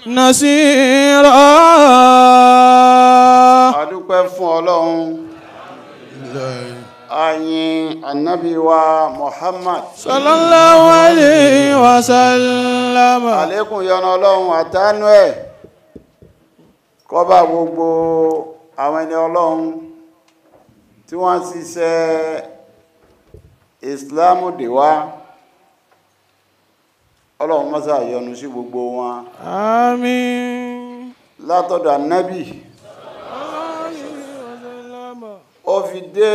نصيرا adúpẹ́ fún ọlọ́run ayin anabi wa muhammad صلى الله عليه وسلم àlékún yọ́nú ọlọ́run àtánú ẹ̀ kó bá gbogbo àwọn ẹni ọlọ́run tí wọ́n ń ṣiṣẹ́ ìsìláàmù dè wá ọlọ́run mọ́sá yọ́nú sí gbogbo wọn آمين látọ̀dọ̀ anabi ó fi dé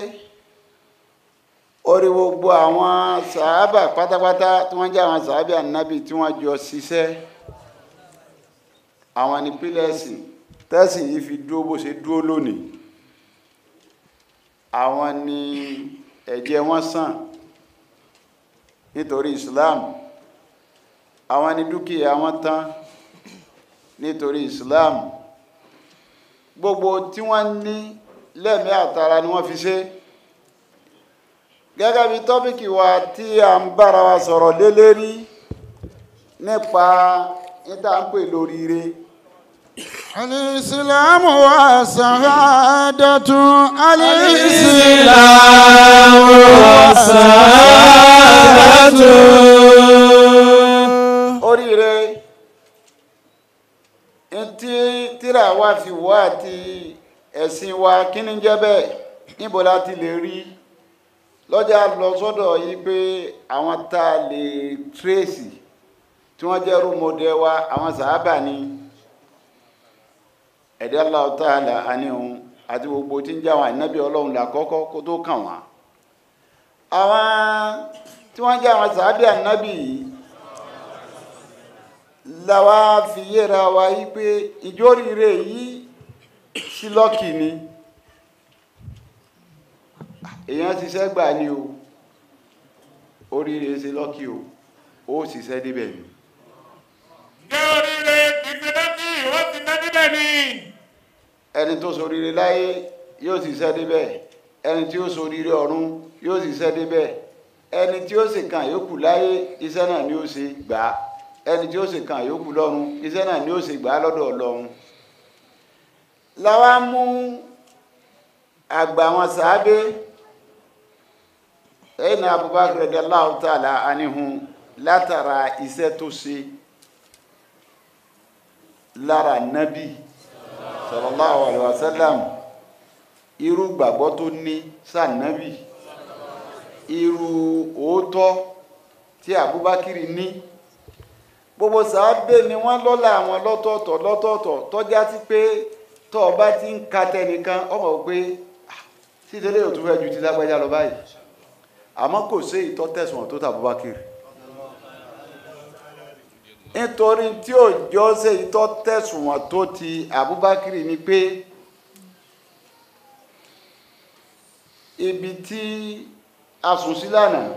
orí gbogbo àwọn sàábà pátápátá tí wọ́n jẹ́ àwọn sàábà ànábì tí wọ́n jọ ṣiṣẹ́ àwọn ní pílẹ̀sì tẹ́sì yìí fi dúró bó ṣe dúró lónìí àwọn ní ẹ̀jẹ̀ wọn sàn nítorí Islam àwọn ní dúkìá wọn tán nítorí Islam gbogbo tí wọ́n ní lẹ́mí àtara ni wọ́n fi ṣe gẹ́gẹ́ bí tọ́pìkì wa tí a ń bára wa sọ̀rọ̀ lé lérí nípa níta ń pè lóríire الإسلام والسعادة الإسلام والسعادة oríire tí tíra wa fi wá àti ẹ̀sìn wa kí ni jẹ́ bẹ́ẹ̀ níbo la ti lè rí lọ́jà lọ sọ́dọ̀ yìí pé àwọn tá a lè tírèsì tí wọ́n jẹ́ rúmọdé wa àwọn sàábà ni ẹ̀dẹ́ Allahu Ta'ala àníhun àti gbogbo tí ń jẹ́ àwọn ànábì ọlọ́run làkọ́kọ́ kó tó kàn wá àwọn tí wọ́n jẹ́ àwọn sàábì ànábì yìí làwa fi yéra wa yí pé ìjóríire yìí sí lọ́kì ni èèyàn ṣiṣẹ́ gbà ní o oríire ṣe lọ́kì o ó ṣiṣẹ́ débẹ̀ ni Ǹjẹ́ oríire ìgbìnàjì ó ti ná níbẹ̀ ni? ẹni tó ṣoríire láyé yóò ṣiṣẹ́ débẹ̀ ẹni tí ó ṣoríire ọ̀run yóò ṣiṣẹ́ débẹ̀ ẹni tí ó sì kàn yókù láyé iṣẹ́ náà ni ó ṣe gbà á ẹni tí ó sì kàn yókù lọ́run iṣẹ́ náà ni ó ṣe gbà á lọ́dọ̀ Ọlọ́run làwa mú àgbà wọn sàábé ẹ̀yìn Abubakar radiyallahu ta'ala anihun látara iṣẹ́ tó ṣe lára nábì sallallahu alaihi wasallam irú gbàgbọ́ tó ní sànábì irú òótọ́ tí Abubakar ní gbogbo sàábé ni wọ́n lọ́lá àwọn lọ́tọ̀ọ̀tọ̀ lọ́tọ̀ọ̀tọ̀ tọ́já sí pé tọ́ ọba ti ń ka tẹnìkan ọmọ pé títẹ́lẹ̀ ò tún fẹ́ ju ti lágbájá lọ báyìí àmọ́ kò sí ìtọ́ tẹ̀sùn tó tàbúbákiri nítorí tí ò jọ ṣe ìtọ́ tẹ̀sùn tó ti àbúbákiri ni pé ibi tí a sùn sí lánàá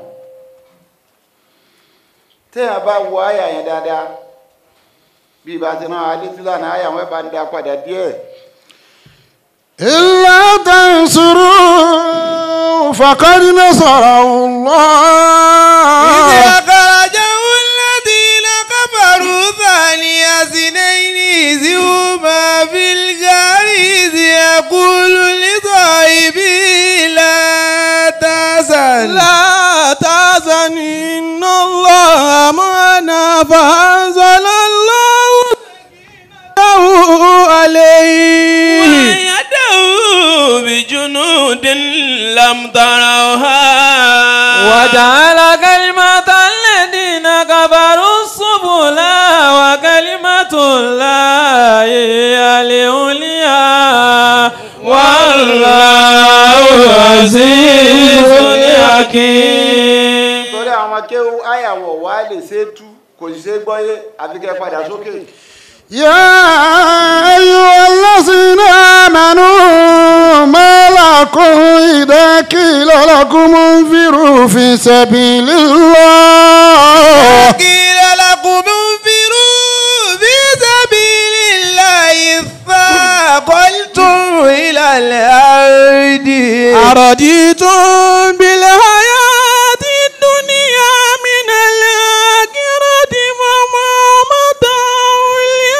téèyàn bá wo àyà yẹn dáadáa bí ibà ti náà adé sí lánàá àyà wọn bá ń dá padà díẹ̀. إلا تنصروا فقد نصره الله إذ أخرجه الذين كفروا ثاني اثنين إذ هما في الغار إذ يقول لصاحبه لا تحزن لا تحزن إن الله معنا فأنزل الله سكينته عليه وأيده بجنود لم تروها وجعل كلمة الذين كفروا السبلا وكلمة الله هي العليا والله عزيز حكيم torí àwọn akéwù àyàwọ̀ wa lè ṣe é tú kò sì ṣe é gbọ́yé àfi kẹ́ padà sókè. يا أيها الذين آمنوا ما لكم إذا قيل لكم انفروا في سبيل الله قيل لكم انفروا في سبيل الله ثاقلتم إلى الأرض أرضيتم بالحياة الدنيا من الآخرة فما متاع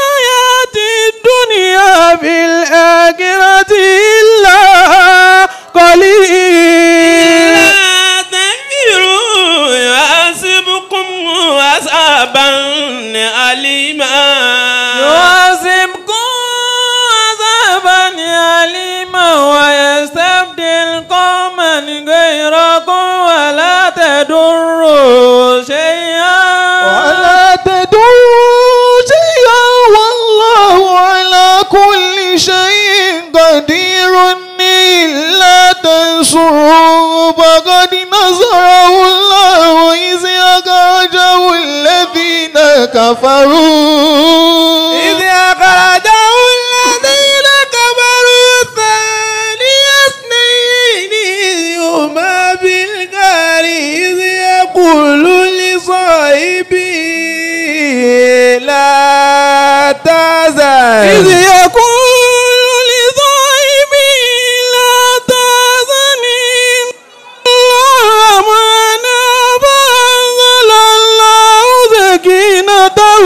عذابا أليما يعذبكم عذابا أليما ويستبدل قوما غيركم ولا تضروا شيئا ولا تدعوا شيئا والله على كل شيء قدير إلا تنصروا فقد نصره الله إذ أخرجه الذين كفروا إذ أخرجه الذين كفروا ثاني اثنين إذ هما بالغار إذ يقول لصاحبه لا تحزن إذ يقول لصاحبه لا تحزن إن الله معنا فأنزل الله سكينته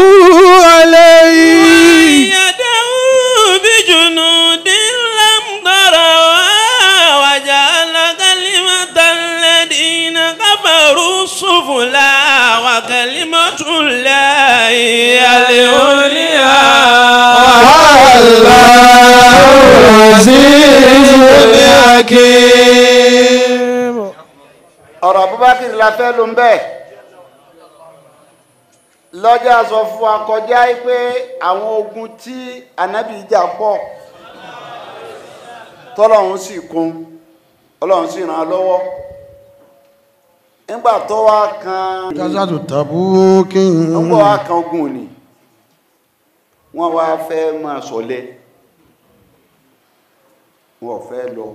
عليه يدعو بجنود لم تروا وجعل كلمة الذين كفروا السفلى وكلمة الله هي العليا ọ̀rọ̀ abubakar la fẹ́ ló ń bẹ́ẹ̀ lọ́jà sọ fún wa kọjá yìí pé àwọn ogun tí anabi jà pọ̀ tọ́lọ́run sì kún ọlọ́run sì ràn án lọ́wọ́ nígbà tó wá kan Gazatu Tabuki. nígbà wá kan ogun òní wọ́n wá fẹ́ máa sọ̀lẹ̀ wọn ò fẹ́ lọ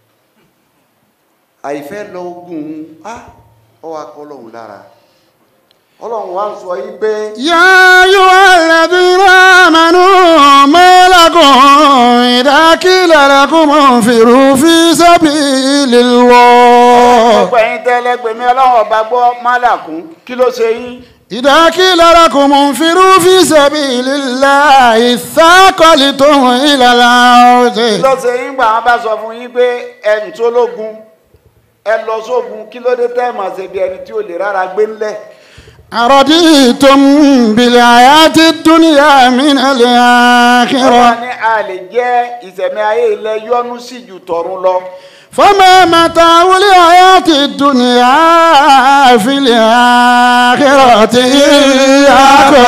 àìfẹ́ lọ ogun á ọ wá kọ́ ọlọ́run lára ọlọ́run wá ń sọ yí pé يا أيها الذين آمنوا ما لكم إذا قيل لكم انفروا في سبيل الله gbogbo ẹ̀yin tẹ́lẹ́gbẹ̀mí ọlọ́run ọba gbọ́ málàkún kí ló ṣe yín إذا قيل لكم انفروا في سبيل الله ثاقلتم إلى الأرض kí ló ṣe yín gbà wọn bá sọ fún yín pé ẹni tó lógun ẹ lọ sógun kí ló dé tẹ́ ẹ̀ máa ṣe bí ẹni tí ò lè rárá gbé ńlẹ̀ أرضيتم بالحياة الدنيا من ọba الآخرة ní a lè jẹ́ ìṣẹ̀mí ayé ilẹ̀ yọ́nú sí ju tọ̀run lọ فما متاع الحياة الدنيا في الآخرة إلا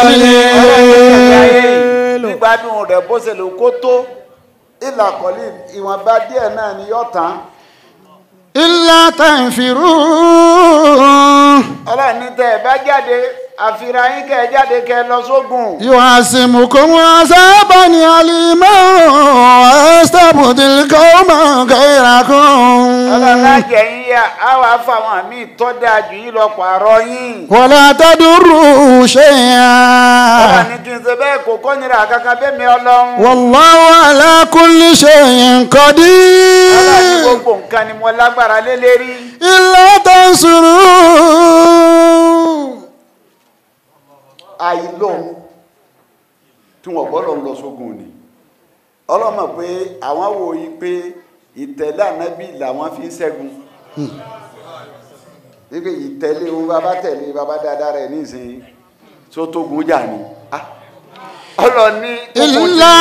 قليل nígbàdùn rẹ̀ bó ṣe lè kó tó ìlà kọ́lí ìwọ̀nba díẹ̀ náà ni yọ̀ tán إلا تنفروا ọlọ́run ní tẹ́ ẹ bá jáde àfihàn yín kẹ́ ẹ jáde kẹ́ ẹ lọ sógun يعصمكم عذابا أليما ويستبدل قوما غيركم ọlọ́run lájẹ̀ yín yá á wàá fáwọn míì tọ́ dáa jù yín lọ pààrọ̀ yín ولا تضروا شيئا ọlọ́run ní kí n ṣe bẹ́ẹ̀ kò kọ́ nira kankan bẹ́ẹ̀ mi ọlọ́run والله على كل شيء ọlọ́run ní قدير gbogbo nǹkan ni mo lágbára lé lérí إلا تنصروا àìlóhun tí wọ́n gbọ́dọ̀ lọ sógun ni ọlọ́run mọ̀ pé àwọn wò yí pé ìtẹ̀lé ànábì làwọn fi ń ṣẹ́gun wípé ìtẹ̀lé ohun bàbá tẹ̀lé bàbá dáadáa rẹ̀ nísìnyí tó tógun jà ní Ah, ọlọ́run ní إلا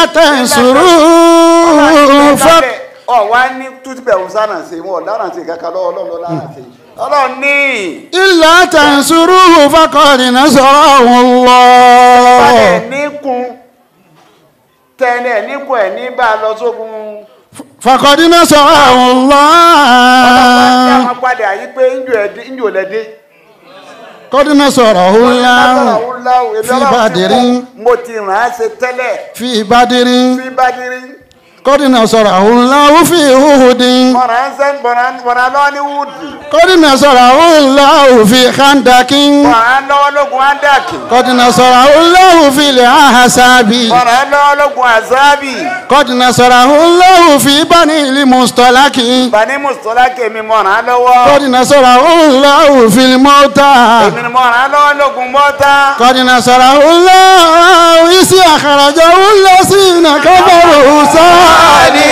تنصروا فق ọ̀wá ní tútùbẹ̀ òun sára ṣe wọn ọ̀daràn ṣe kankan lọ́wọ́ ọlọ́run lọ́la ṣe ọlọ́run ní إلا تنصروه فقد نصره الله balẹ̀ níkun tẹ́lẹ̀ níkun ẹ̀ ní bá a lọ sógun فقد نصره ọlọ́run الله wọn padà yí pé ńjò lẹ́dẹ́ قد نصره الله في بدر mo ti ràn án ṣe tẹ́lẹ̀ في بدر fi bádìrí قد نصره الله في أحد mọ̀ràn án sẹ́ mọ̀ràn lọ́wọ́ ní wúdì قد نصره الله في خندق mọ̀ràn lọ́wọ́ lógun ádàkì قد نصره الله في الأحزاب mọ̀ràn lọ́wọ́ lógun àzábì قد نصره الله في بني المصطلق bani mùsùlùmí kèmí mọ̀ràn lọ́wọ́ قد نصره الله في الموتى èmi ni mọ̀ràn lọ́wọ́ lógun mọ́tà قد نصره الله إذ أخرجه الذين كفروا ثاني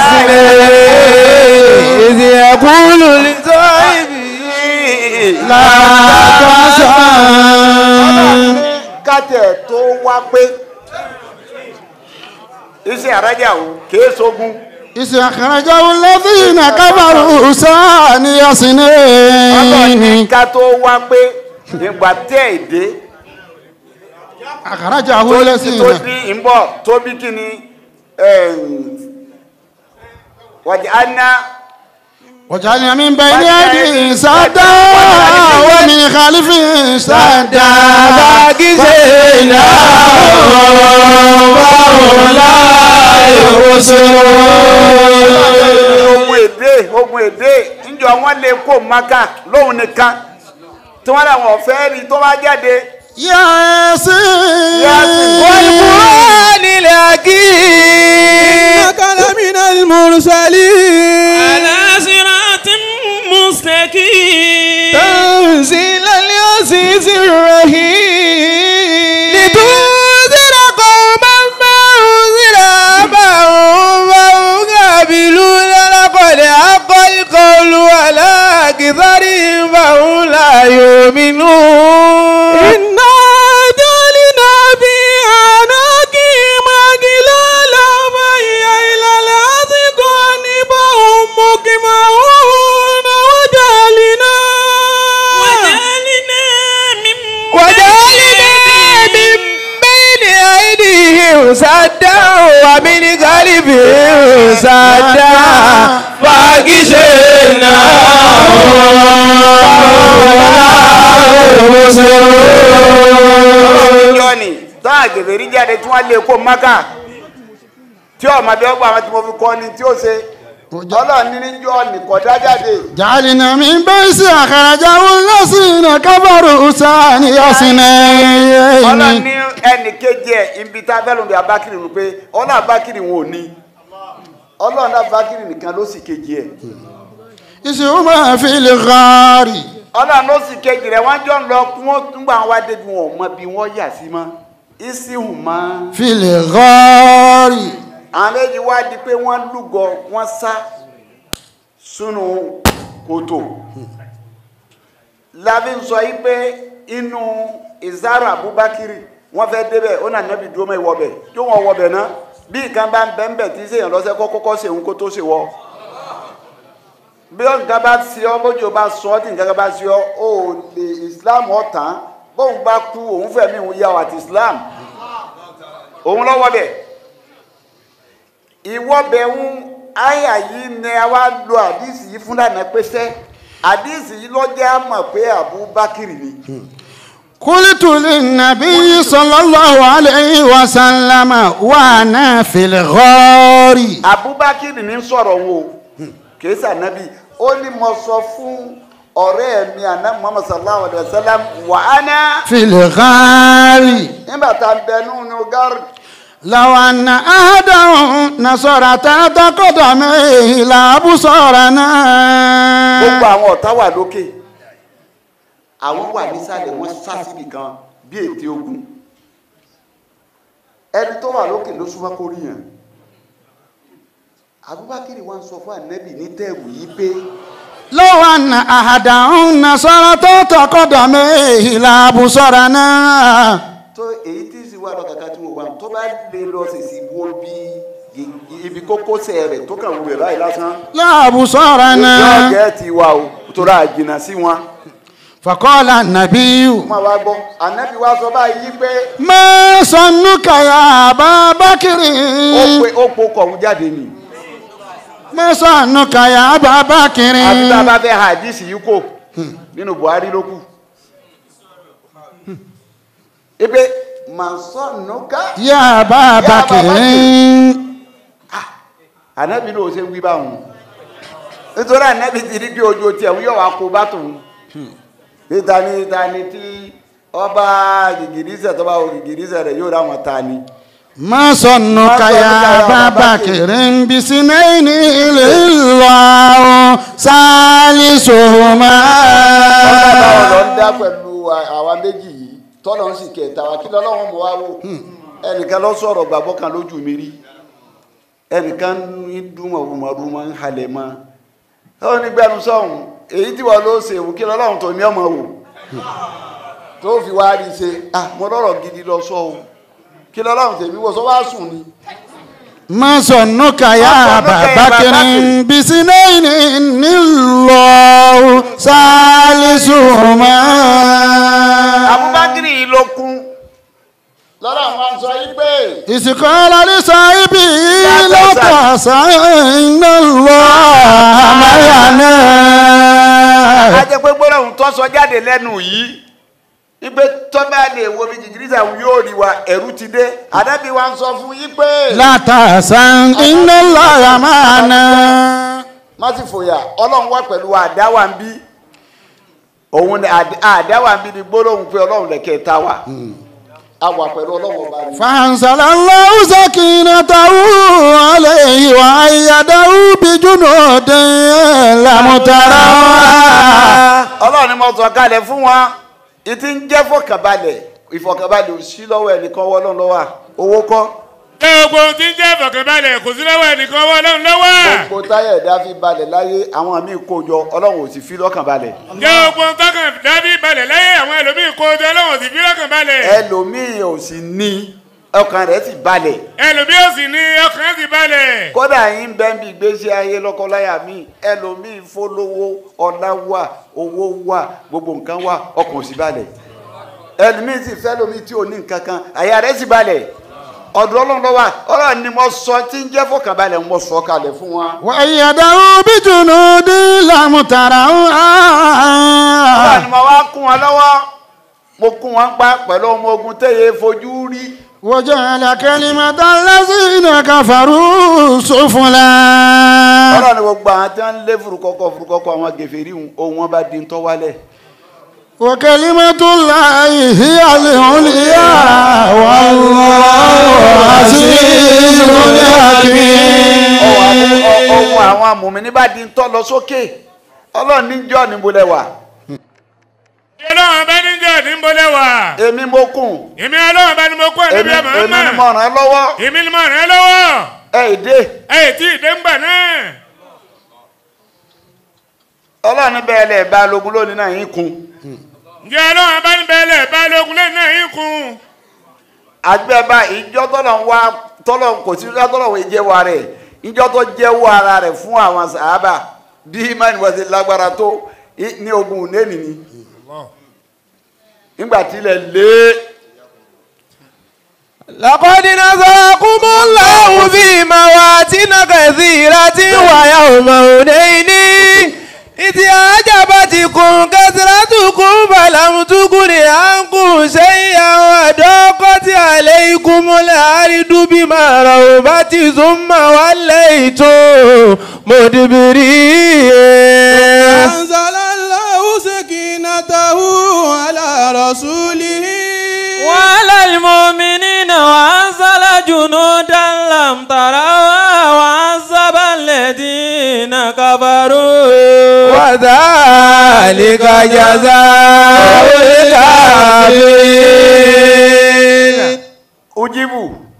إذ يقول لصاحبه لا تحزن kátẹ̀ tó wá pé iṣẹ́ àrájà ò kìí sógun إذ أخرجه الذين كفروا ثاني ọlọ́run ní اثنين ká tó wá pé ìgbà tẹ́ èdè أخرجه tó الذين bí ìbọ̀ tó bí kí ni wàjà áná وجعلنا من بين أيديهم سدا ومن خلفهم سدا ogun èdè ogun èdè níjọ wọn lè kó maka lóhun nìkan tí wọn làwọn ọ̀fẹ́ rí tó bá jáde ياسين والقرآن الحكيم إنك لمن المرسلين على صراط مستقيم تنزيل العزيز الرحيم لتنذر قوما ما أنذر آباؤهم فهم غافلون لقد حق القول على أكثرهم فهم لا يؤمنون إنا جعلنا في أعناقهم أغلالا فهي إلى الأذقان فهم مقمحون وجعلنا وجعلنا من وجعلنا من بين أيديهم سدا ومن خلفهم سدا فاغشيناهم ìjọ ni táwọn àgbègbè rí jáde tí wọn lè kó maka tí ọmọ bí ọgbà àwọn tí mo fi kọ́ ni tí ó ṣe ọlọ́run ní níjọ́ nìkan dá jáde جعلنا من بيس أخرجه الذين كفروا ثاني ọlọ́run اثنين ní ẹnì kejì ẹ̀ ibi tá a fẹ́ lóun bí abákiri nù pé ọlọ́run abákiri wọn ò ní ọlọ́run abákiri nìkan ló sì kejì ẹ̀ إذ هما في الغار ọlọ́run ló sì kejì rẹ̀ wọ́n jọ ń lọ kí wọ́n tún gbà wọn wá débi wọn ò mọ bí wọ́n yà sí mọ́ ìsìhùn mọ́ في الغار àwọn méjì wá di pé wọ́n lúgọ wọ́n sá sínú kòtò lábí ń sọ yí pé inú ìzára abubakiri wọ́n fẹ́ débẹ̀ ó nà nẹ́bi dúró mọ́ ìwọ́bẹ̀ tí wọ́n wọ́bẹ̀ náà bí nǹkan bá ń bẹ́ ń bẹ̀ tí sèèyàn lọ́sẹ̀ kọ́ kọ́kọ́ ṣe òun kó tó ṣe wọ́ bí ó nǹkan bá ṣe ọ́ bójú ó bá sọ ọ́ tí nǹkan bá ṣe ọ́ ó lè islam ọ̀tàn bóun bá kú òun fẹ̀mí òun yà wà ti islam òun lọ́wọ́ bẹ̀ ìwọ́bẹ̀ ń àyà yìí ni a wá lo àdìsí yìí fún lànà pẹ́sẹ́ àdìsí yìí lọ́jọ́ àmọ̀ pé Abubakar ni قلت للنبي صلى الله عليه وسلم وأنا في الغار Abubakar ní sọ̀rọ̀ wo kìí sànábì ó ní mo sọ fún ọ̀rẹ́ mi àná Muhammad sallallahu alayhi wa sallam wà á ná في الغار nígbà tá a bẹ nínú gárì لو أن أحدهم نصر تحت قدميه لأبصرنا gbogbo àwọn ọ̀tá wà lókè àwọn wà nísàlẹ̀ wọ́n sá síbi kan bí ète ogun ẹni tó wà lókè ló súnmọ́ kó rí yàn Abubakar wa ń sọ fún ànábì ní tẹ́ẹ̀wù yìí pé لو أن أحدهم نصر تحت قدميه لأبصرنا tó èyí tí sì wà lọ́kàkà tí mo wà tó bá lè lọ sèṣì wo bí ibi kókósẹ̀ rẹ̀ tó kàn wù rẹ̀ báyìí lásán لأبصرنا yóò jẹ́ ti wà o tó ra àjìnà sí wọn. فقال النبي máa wá gbọ́ ànábì wa sọ báyìí pé ما ظنك يا أبا بكر ó pe ó po kọ̀ọ̀hún jáde nì. ما ظنك يا أبا بكر àbí tá a bá fẹ́ hadisi yìí kò nínú Buhari ló kù. ipe màsánùká يا أبا بكر ànábì ló ṣe ń wí báwọn nítorí ànábì ti rí bí ojú tiẹ̀ ń yọ̀ wá kó bá tòun bí tani tani tí ọba gìgìrísẹ̀ tó bá wo gìgìrísẹ̀ rẹ̀ yóò ráwọn tani. ما ظنك يا أبا بكر بسنين الله ثالثهما ọlọ́run lọ ń dá pẹ̀lú àwa méjì yìí tọ́lọ̀ ń sì kẹta wa kí lọ́lọ́run mọ̀ wá wò ẹnìkan lọ sọ̀rọ̀ gbàgbọ́ kan lójú mi rí ẹnìkan ń dúnmọ̀ rúmọ̀rúmọ̀ ń halẹ̀ mọ́ ó ní gbẹnu sọ̀hún èyí tí wọ́n ló ṣe wò kí lọ́lọ́run tó ní ọmọ wò tó fi wá rí i ṣe ah mo lọ́rọ̀ gidi lọ sọ o kí lọ́lọ́run tèmi wọ sọ wá sùn ni. ما ظنك يا ما أبا ظنك يا بكر أبا بكر؟ بسنين إن الله ثالثهما abubakar yìí ló kún lọ́dọ̀ àwọn sọ yìí pé إذ قال لصاحبه لا لا تحزن. تحزن إن الله معنا a jẹ́ pé gbọ́dọ̀ tó sọ jáde lẹ́nu yìí ipe tọ́ba lè wo bí jìjìrìsà yóò rí wa ẹ̀rú ti dé àdábì wa ń sọ fún yín pé لا تحزن إن الله معنا má sì fòyà ọlọ́run wà pẹ̀lú àdáwà ń bí òun ni àd- àdáwà ń bí ni gbólóhùn pé ọlọ́run lẹ̀kẹ́ ta wa a wà pẹ̀lú ọlọ́run ọba ni. فأنزل الله سكينته عليه وأيده بجنود لم تروها ọlọ́run ni mo sọ kalẹ̀ fún wa ìtí ń jẹ́ fọkànbalẹ̀ ìfọkànbalẹ̀ ò sí lọ́wọ́ ẹnìkan wọ́ ọlọ́run lọ́wọ́ owó kọ́ gbogbo ohun tí ń jẹ́ ìfọ̀kànbalẹ̀ kò sí lọ́wọ́ ẹnìkan wọ́n ọlọ́run lọ́wọ́. gbogbo táyà ẹ̀dá fi balẹ̀ láyé àwọn míì kó jọ ọlọ́run ò sì fi lọ́kàn balẹ̀ gbogbo ohun tọkàn dábì balẹ̀ láyé àwọn ẹlòmíì kó jọ ọlọ́run sì fi lọ́kàn balẹ̀. ẹlòmíì ò sì ní ọkàn rẹ̀ sì balẹ̀ ẹlòmíì ò sì ní ọkàn sì balẹ̀. kódà yín bẹ́ẹ̀ bí ìgbésí ayé lọ́kọ́láyà míì ẹlòmíì fólówó ọlá wà owó wà gbogbo nǹkan wà ọkàn ò sì balẹ̀ ẹlòmíì sì fẹ́ lómi tí ò ní nǹkan kan àyà rẹ̀ sì balẹ̀ ọ̀dọ̀ ọlọ́run lọ́wọ́ ọlọ́run ni mo sọ tí ń jẹ́ fọkànbalẹ̀ mo sọ kalẹ̀ fún wa. وأيده بجنود لم ọlọ́run تروها ni mo wá kún wọn lọ́wọ́ mo kún wọn pa pẹ̀lú ọmọ ogun tẹ̀yẹ fojú rí وجعل كلمة الذين كفروا سفلا ọlọ́run ni gbogbo àwọn tí wọ́n ń lé furukọ́kọ́ furukọ́kọ́ àwọn gèfèrí ohun wọn bá di ń tọ́ wálẹ̀. وكلمة الله هي العليا والله عزيز حكيم ohun àwọn amòmìnir bá di ń tọ́ lọ sókè ọlọ́run níjọ́ ní bolẹ̀ wà ọlọ́run bá ní jẹ́ ní bọ́lẹ̀ wà. èmi mo kùn èmi ọlọ́run bá ní mo kó ẹ̀mí èmi bí ọmọ èmi ni ọmọ. mo ràn án lọ́wọ́ èmi ni mo ràn ẹ́ lọ́wọ́. ẹ ìdè ẹ̀ tí ì dé ń gbà náà. ọlọ́run ní bẹ́ẹ̀ lẹ̀ bá lógun lónìí náà yín kun ǹjẹ́ ọlọ́run bá ní bẹ́ẹ̀lẹ̀ balógun lẹ́yìn náà yín kun. àgbẹ̀bá ìjọ tọ́lọ̀ ń wá tọ́lọ̀ kò sí ìjọ tọ́lọ̀ ń jẹ́wọ́ rẹ̀ ìjọ tó jẹ́wọ́ ara rẹ̀ fún àwọn sàábà bí imáni wọ́n ti lágbára tó i- ní ogun nẹ́ẹ̀nì ni nígbà tí ilẹ̀ lé لقد نصركم الله في مواطن كثيرة ويوم هنين إذ أعجبتكم كثرتكم فلم تغن عنكم شيئا وضاقت عليكم الأرض بما رحبت ثم وليتم مدبرين أنزل الله سكينته على رسوله وعلى المؤمنين وأنزل جنودا لم تروا وعذب الذين كفروا وذلك جزاء الكافرين ojibu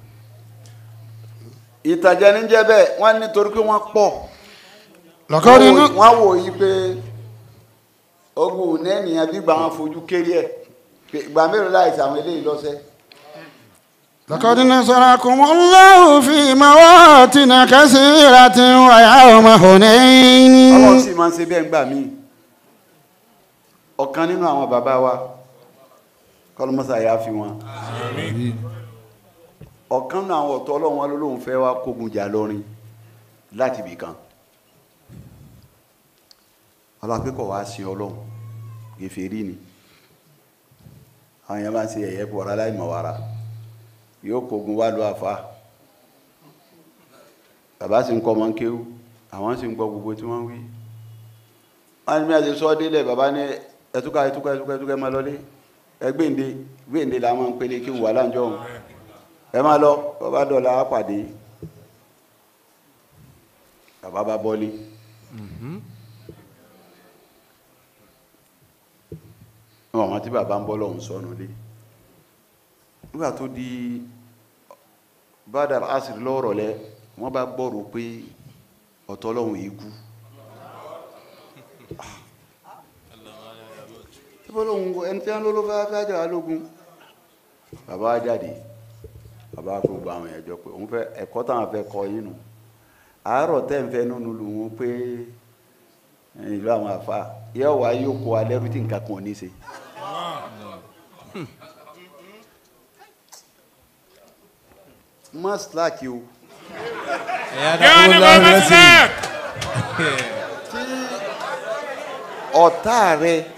ìtàjẹ níjẹ bẹ́ẹ̀ wọ́n ní torí pé wọ́n pọ̀ لقد wọ́n wò- wọ́n wò yí pé ogun nẹ́ẹ̀nì yẹn bí gbà wọn fojú kéré ẹ̀ pé ìgbà mélòó láìsí àwọn eléyìí lọ́sẹ̀ لقد نصركم الله في مواطن كثيرة ويوم ọlọ́run هنين sì máa ń ṣe bẹ́ẹ̀ ńgbà míì ọ̀kan nínú àwọn bàbá wa kọlọmọsà yà fi wọn ọ̀kan nínú àwọn ọ̀tọ̀ ọlọ́run wa lólóhùn fẹ́ wá kógun jà lọ́rin láti ibì kan ọlọ́pẹ́kọ̀ wá sí ọlọ́run gèfèrí ni àwọn èèyàn máa ń ṣe ẹ̀yẹ́ bọ̀ ọ̀rá láì mọ̀ wàrà yóò kógun wá lu àfa bàbá sì ń kọ́ ọmọ ń kéwú àwọn sì ń gbọ́ gbogbo tí wọ́n ń wí wọ́n ní bí a ṣe sọ délẹ̀ bàbá ní ẹtúkà ẹtúkà ẹtúkà ẹtúkà ẹ máa lọlé ẹ gbéǹde gbéǹde la máa ń pélé kí wà láǹjọ òun ẹ máa lọ bàbá dọ̀la á pàdé bàbá bá bọ́lé wọn àwọn tí bàbá ń bọ́ lọ́hùn sọnù lé nígbà tó di bádàr asìrì lọ́rọ̀ lẹ wọ́n bá gbọ́rò pé ọ̀tọ̀ lọ́hùn yìí kú bọ́lọ́hún ẹni tí wọ́n ló ló fẹ́ fẹ́ jà wá lógun bàbá wa jáde bàbá wa kó gba àwọn èèyàn jọ pé òun fẹ́ ẹ̀kọ́ táwọn fẹ́ kọ́ yín nù àárọ̀ tẹ́ ń fẹ́ nínú lu wọn pé ìlú àwọn àfa yẹ wàá yóò kó alẹ́ rú tí nǹkan kan ò ní ṣe. má slack o Yóò ní kó má sílẹ̀. ọ̀tá rẹ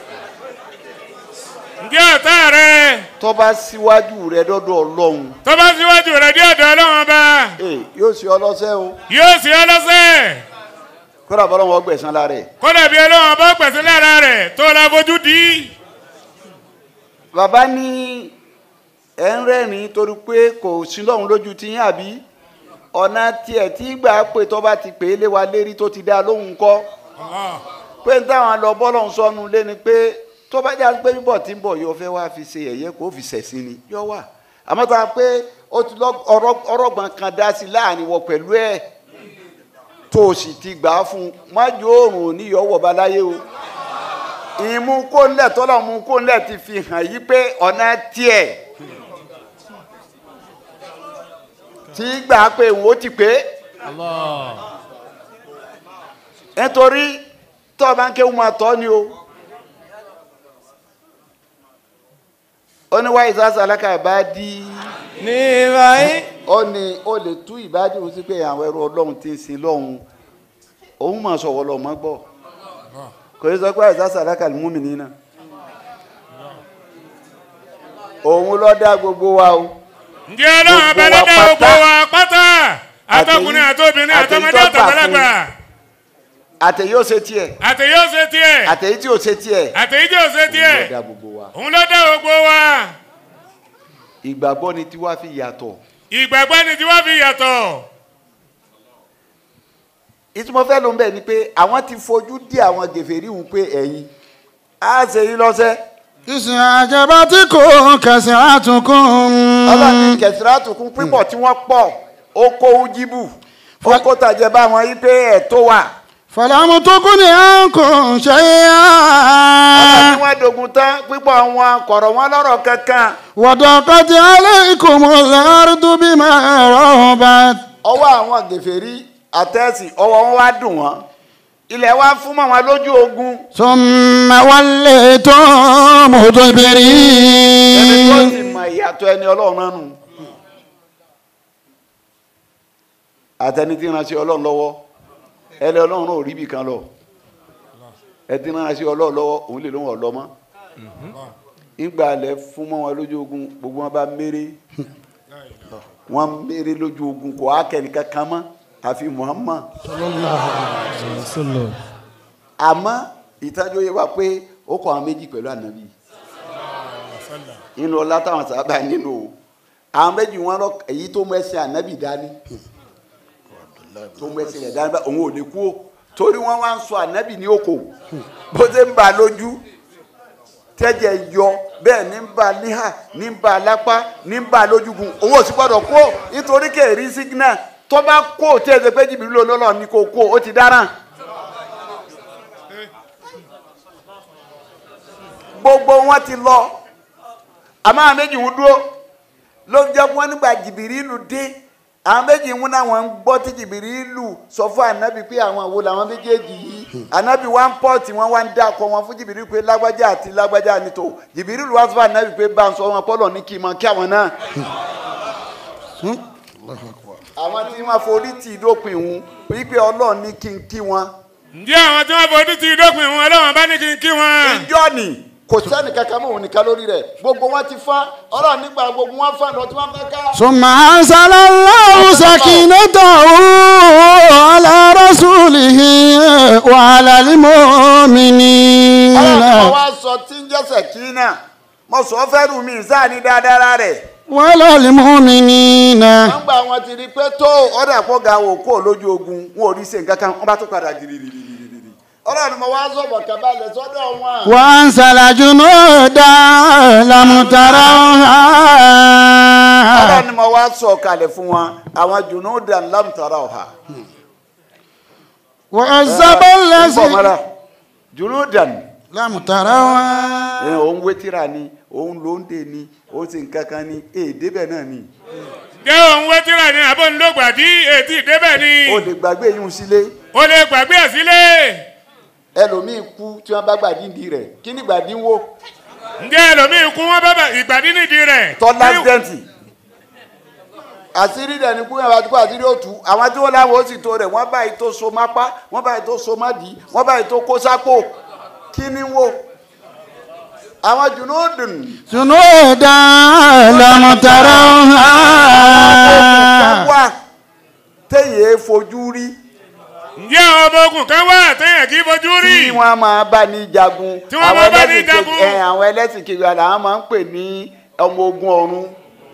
Ǹjẹ́ ọ̀tá rẹ tó bá síwájú rẹ dọ́dọ̀ ọlọ́run tó bá síwájú rẹ̀ dé ọ̀dọ̀ ọlọ́run ọba ee yóò ṣe ọlọ́sẹ́ o yóò sì ọ́ lọ́sẹ̀. kódà bọ́lọ́wọ́ gbẹ̀sán lára ẹ̀. Kódà bí ọlọ́run ọba pẹ̀sẹ̀ lára rẹ̀ tó la fojú di. bàbá ní ẹ ń rẹ́rìn torí pé kò sí lọ́hùn lójú ti yín àbí ọ̀nà tiẹ̀ tí gbà pé tó bá ti pè é lé wa lérí tó ti dá lóhùn kọ́ pé ń táwọn lọ bọ́lọ̀ ń sọnù lé ni pé tó bá já pé bíbọ̀ tí ń bọ̀ yóò fẹ́ wá fi ṣe ẹ̀yẹ kó fi ṣẹ̀sìn ni yọ wà àmọ́ tá a pé ó ti lọ ọ̀rọ̀- ọ̀rọ̀gbọ̀n kan dá sí láàrin wọ pẹ̀lú ẹ̀ tó o sì ti gbà á fún un májú oòrùn oníyọ̀wọ̀ baláyé o ìmú kó ńlẹ̀ tọ́lọ̀ mú kó ńlẹ̀ ti fi hàn yí pé ọ̀nà tiẹ̀ tí gbà á pé òun ó ti pé nítorí tó o bá ń kéwù máa tọ́ ni o ó ní wáyé sásà alákà bá dí ní báyìí. ó ní ó lè tú ìbádìí òun sí pé àwọn ẹrú ọlọ́run ti ń sin lọ́hùn òun máa sọ̀wọ́ lọ mọ́ gbọ́ kò ní sọ pé àìsàn sàdákà ni múmi nínà òun ló dá gbogbo wa o Ǹjẹ́ ọlọ́run ọba Gbogbo wa lọ́dọ̀ gbogbo pátá. wa pátá àtọkùnrin àtobìnrin àtèyí àtọmọdé tó gbà àtàgbàlagbà àtèyí ó ṣe tiẹ̀ àtẹ̀yí ó ṣe tiẹ̀ àtèyí tí ó ṣe tiẹ̀ àtẹ̀yí tí ó ṣe òun ló tiẹ̀ dá gbogbo wa òun ló dá gbogbo wa ìgbàgbọ́ ni tiwa fi yàtọ̀ ìgbàgbọ́ ni tí wọ́n fi yàtọ̀ ìtumọ̀ fẹ́ ló ń bẹ̀ ni pé àwọn ti fojú dí àwọn gèfèrí hùn pé ẹ̀yin á ṣe yín lọ́sẹ̀ ìsìn àjẹbá tí kò kẹsìn àtúnkùn. ọlọ́ni kẹsìrátù kún pípọ̀ tí wọ́n pọ̀ ó kó ujibu ó kó tàjẹ́ bá wọn yí pé ẹ̀ tó wà fàlámù tó kún ní à ń kò ṣe é ọlọ́ni á. wọ́n dogun tán pípọ̀ wọn kọ̀rọ̀ wọn lọ́rọ̀ kankan wọ́dọ̀ kọ́tí alẹ́ ìkòmọ̀ lẹ́rú bí máa rọ̀ bá. ọwọ́ àwọn gèfèrí àtẹ́sì ọwọ́ wọn wá dùn wọ́n ilẹ̀ wa fún mọ́ wọn lójú ogun sọ́mà wálé tó mọ̀tò ìbéèrè. ẹni tó sì mọ ìyàtọ̀ ẹni ọlọ́run náà nù àtẹni tí ń ránṣẹ́ ọlọ́run lọ́wọ́ ẹni ọlọ́run náà ò rí ibì kan lọ ẹni tí ń ránṣẹ́ ọlọ́run lọ́wọ́ òun lè lóun ọ̀lọ́ mọ́ nígbà alẹ́ fún mọ́ wọn lójú ogun gbogbo wọn bá méré wọn méré lójú ogun kò á kẹ́nìkan kan mọ́ àfi Muhammad àmọ́ ìtajú yẹ wá pé ó kọ́ àwọn méjì pẹ̀lú ànábì inú ọlá táwọn sábà nínú o àwọn méjì wọn lọ èyí tó mú ẹsẹ̀ ànábì dání tó mú ẹsẹ̀ rẹ̀ dání bá òun ò lè kú o torí wọn wá ń sọ ànábì ní òkò bó ṣe ń bà lójú tẹ́jẹ̀ yọ bẹ́ẹ̀ ní ń bà níhà ní ń bà lápá ní ń bà lójúgun òun ò sì gbọ́dọ̀ kú o nítorí kèrí sígínà tó bá kú o tí ẹ ṣe pé jìbìrì lọ́lọ́ ní kò kú o ó ti dáràn. gbogbo wọn ti lọ àmọ́ àwọn méjì ń dúró ló ń jẹ́ kí wọ́n nígbà jìbìrìlù dé àwọn méjì ń náà wọ́n ń gbọ́ tí jìbìrìlù sọ fún ànábì pé àwọn àwo làwọn méjèèjì yìí ànábì wá ń pọ̀ tí wọ́n wá ń dákọ̀ wọn fún jìbìrìlù pé lágbájá àti lágbájá ni tó jìbìrìlù wá sọ fún ànábì pé bá ń sọ wọn pọ́lọ̀ ní kí n mọ kí àwọn náà. àwọn tí wọ́n forí tì í dópin òun wípé ọlọ́run ní kí n kí wọn. ǹjẹ́ àwọn tí wọ́n fojú ti dópin wọn ọlọ́run bá ní kí n kí wọn. ìjọ ni kò sẹ́ni kankan mọ́ òun nìkan lórí rẹ̀ gbogbo wọn ti fa ọlọ́run nígbà gbogbo wọn fa lọ tí wọ́n fẹ́ ká. ثم أنزل الله سكينته على رسوله وعلى ọlọ́run المؤمنين kan wá sọ tí ń jẹ́sẹ̀ kí náà mo sọ fẹ́ rù mí sáàní dáadáa rẹ̀ وعلى المؤمنين wọ́n gbà wọn ti rí pé tó ọ̀dà pọ̀ ga wò kó lójú ogun wọn ò rí ṣe nǹkan kan wọ́n bá tún padà jìrìrìrìrì ọlọ́run mo wá sọ̀bọ̀ kábàlẹ̀ sọ́dọ̀ wọn. وأنزل جنودا لم تروها ọlọ́run mo wá sọ̀ kalẹ̀ fún wọn àwọn junudan lam tarawha. وعذب ń bọ̀ الذين mọ́ra junudan lámùtàrà wá. ẹ òun wétírà ni òun lóńdè ni òun sì ń kankan ni èdè bẹ́ẹ̀ náà ni jẹ́ òun wẹ́tírà ni àbọ̀ ńlọgbà tí ètí ìdébẹ̀ ni o lè gbàgbé yín sílé o lè gbàgbé ẹ̀ sílé ẹlòmíín kú tí wọ́n bá gbàdíndì rẹ̀ kí ni gbàdínwó ǹjẹ́ ẹlòmíì kú wọn bábà ìgbàdí nídìí rẹ̀ tọ́lá dẹ́ǹtì àṣírí rẹ̀ ní kú yẹn bá ti kó àṣírí òtún àwọn tí wọ́n láwọn ó sì tó rẹ̀ wọ́n báyìí tó so mápá wọ́n báyìí tó so mádìí wọ́n báyìí tó kó sápò kí ni wo àwọn jùnúdùn junuda lámùtàrà wá. wà téèyàn fojú rí ǹjẹ́ àwọn ọmọ ogun kan wà téèyàn kì í fojú rí tí wọ́n máa bá ní jagun Tí wọ́n àwọn máa bá ní ẹlẹ́sìn jagun. kejì- ẹ, àwọn ẹlẹ́sìn kejì làwọn máa ń pè ní ọmọ ogun ọ̀run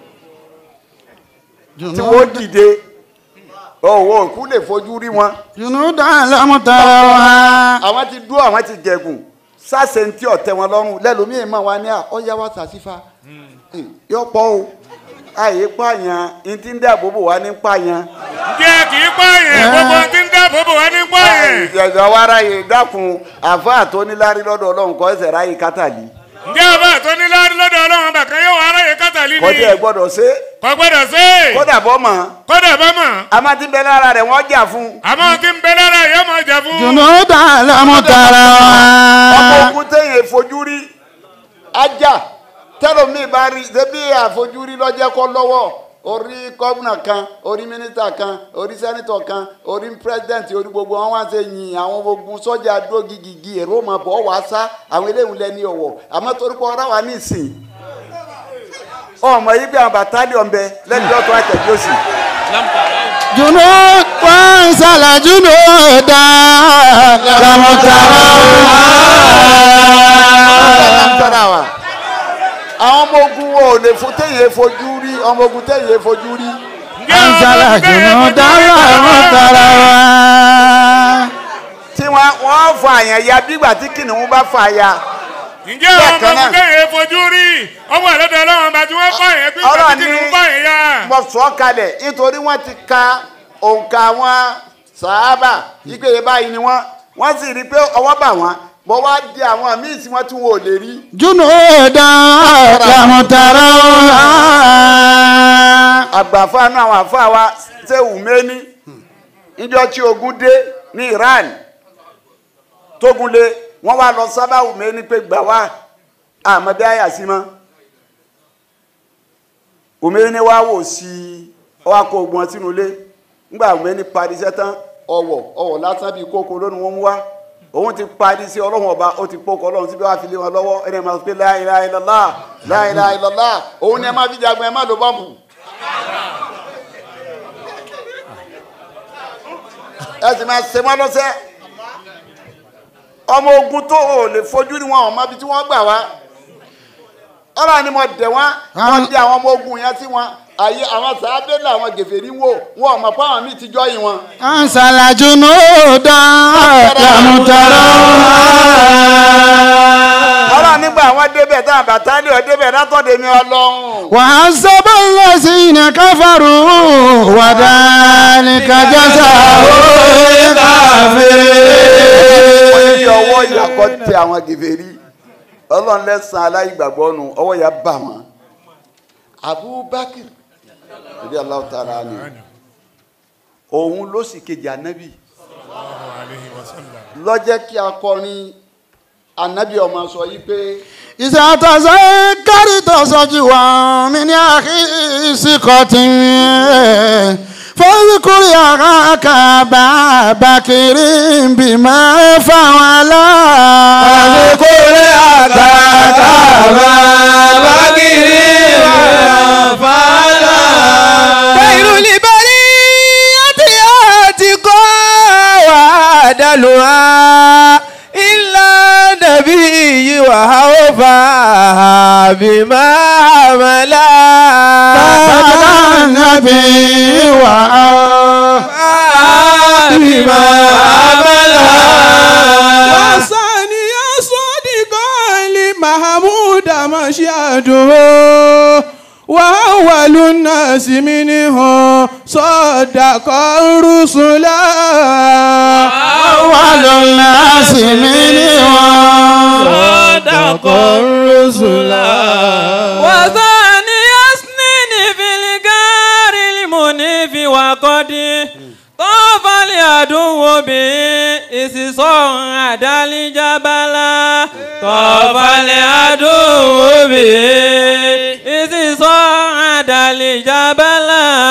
tí wọ́n dìde ọ̀wọ́ òkú lè fojú rí wọn junuda lámùtàrà wá. àwọn ti dúró àwọn ti jẹ̀gùn sáṣẹ ntí ọ̀tẹ̀ wọn lọ́rùn lẹ́lòmíì máa wá ní à ọ̀yá wa sàṣìfà yọ pọ̀ o àyè pààyàn ntí ń dáàbò bò wá ní pààyàn ǹjẹ́ kì í pààyàn gbogbo tí ń dáàbò bò wá ní pààyàn ìjọba wa ráyè dákun àfáà tó níláárí lọ́dọ̀ ọlọ́run kọ́ ẹsẹ̀ ráyè kátàlí ǹjẹ́ ọba tó ní láàrín lọ́dọ̀ ọlọ́run bàkan yóò wá aráyè kátàlí ni kọjá ẹ gbọ́dọ̀ ṣe kò gbọ́dọ̀ sí kódà bọ́ mọ́ kódà bá mọ̀ àmọ́ tí ń bẹ lára rẹ̀ wọ́n jà fún àmọ́ kí n bẹ lára yóò máa jà fún junuda lámùtàrà ọmọ wá. ogun téèyàn fojú rí ajá tẹlomi bá rí ṣebí àfojúrí lọ́jẹ́ kọ́ lọ́wọ́ orí gómìnà kan orí mínísítà kan orí sẹ́nitọ̀ kan orí pírẹ́sidẹ̀ntì orí gbogbo wọn wá ṣe yin àwọn ogun sọ́jà dúró gigigi èrò máa bọ̀ wá sá àwọn eléyìí lẹ́ni ọ̀wọ̀ àmọ́ torí pé ọ̀rá wa ní ìsìn ọmọ yìí bí àwọn bàtálì ọ̀nbẹ lẹ́ni ọ̀tún àtẹ̀jú òsì junu wansala junuda lámùtàrà wá. tọ́ra wa àwọn ọmọ ogun wo ò lè fo téèyàn fojú rí ọmọ ogun téèyàn fojú rí ǹjẹ́ ọba ansala tó bẹ̀rẹ̀ junuda fojú rí lámùtàrà wá. tí wọ́n wọ́n fa àyàn ya bígbà tí kìnìún bá fa ya ǹjẹ́ àwọn ọmọ Bákan náà. ogun tẹ̀yẹ fojú rí ọwọ́ àlọ́dọ̀ ọlọ́run bá tí wọ́n pààyàn pé Ọlọ́run pàtàkì ní- ń pààyàn yá mo sọ kalẹ̀ nítorí wọ́n ti ka òǹkà wọn sàábà ìpè báyìí ni wọ́n wọ́n sì rí i pé ọwọ́ bà wọ́n bọ́ wá di àwọn míì tí wọ́n tún wò lè rí junuda lámùtàrà wá. àgbàfáànù àwọn àfáà wa ṣé wùmẹ́ni níjọ́ tí ogun dé ní Iran tógun lé wọ́n wá lọ sábà wùmẹ́ni pé gbà wá àmọ́ bí àyà sí mọ́ wùmẹ́ni wá wò sí i ọwọ́ akọ ogun ọtí nulẹ̀ ńgbà wùmẹ́ni parí iṣẹ́ tán ọwọ́ ọwọ́ lásán bíi kókó lónìí wọ́n mú wá òun ti parí sí ọlọ́run ọba ó ti pọ́kọ ọlọ́run síbi wàá fi lé wọn lọ́wọ́ ẹni ẹ̀ máa sọ pé la ilaha illallah la ilaha illallah òun ni ẹ máa fi jagun ẹ má lo bọ́ǹbù. ẹ sì máa ṣe wọn lọ́sẹ̀ ọmọ ogun tó o lè fojú ni wọn ò mọ ibi tí wọ́n gbà wá ọlọ́run ni mo dẹ̀ wọ́n wọ́n dé àwọn ọmọ ogun yẹn tí wọ́n àyè àwọn sàábẹ́ làwọn gèfèrí wò wọn ò mọ̀ pé àwọn míì ti jọ́ yìí wọn. ansala junuda lámùtàrà wá. ọlọ́run nígbà wọn débẹ̀ táwọn bàtálì ọ̀ débẹ̀ látọ̀dẹ̀ mi ọlọ́run. وعذب الذين كفروا وذلك جزاء wọ́n ní الكافرين ọwọ́ ìyàkọ́ tẹ àwọn gèfèrí ọlọ́run lẹ́sàn-án aláìgbàgbọ́ nù ọwọ́ ìyá bà wọ́n. abubakar ìdí aláwọ̀ tààrà ni òun ló sì kejì ànábì lọ́jẹ́ kí akọrin ànábì ọmọ sọ yìí pé إذا تذكرت صجوا من أخي ثقة فاذكر أخاك أبا بكر بما فعلا فاذكر أخاك أبا بكر بما فعلا خير البرية آتقا وعدلها إلا نبي وهوفا بما عملا بعد النبي وأوفى بما عملا وثاني صديقا لمحمود مشهده وهو وأول الناس منهم صدق الرسل أول الناس منهم صدق الرسل وثاني يسنين في الجار المنيف وقد طاف العدو به إذ صعد الجبل طاف العدو به إذ صعد الجبل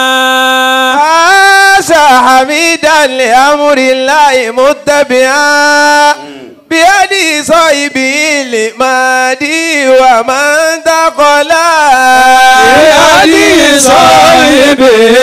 عاش حميدا لأمر الله متبعا بيد صاحبه لمادي ومن تقلا بيد صاحبه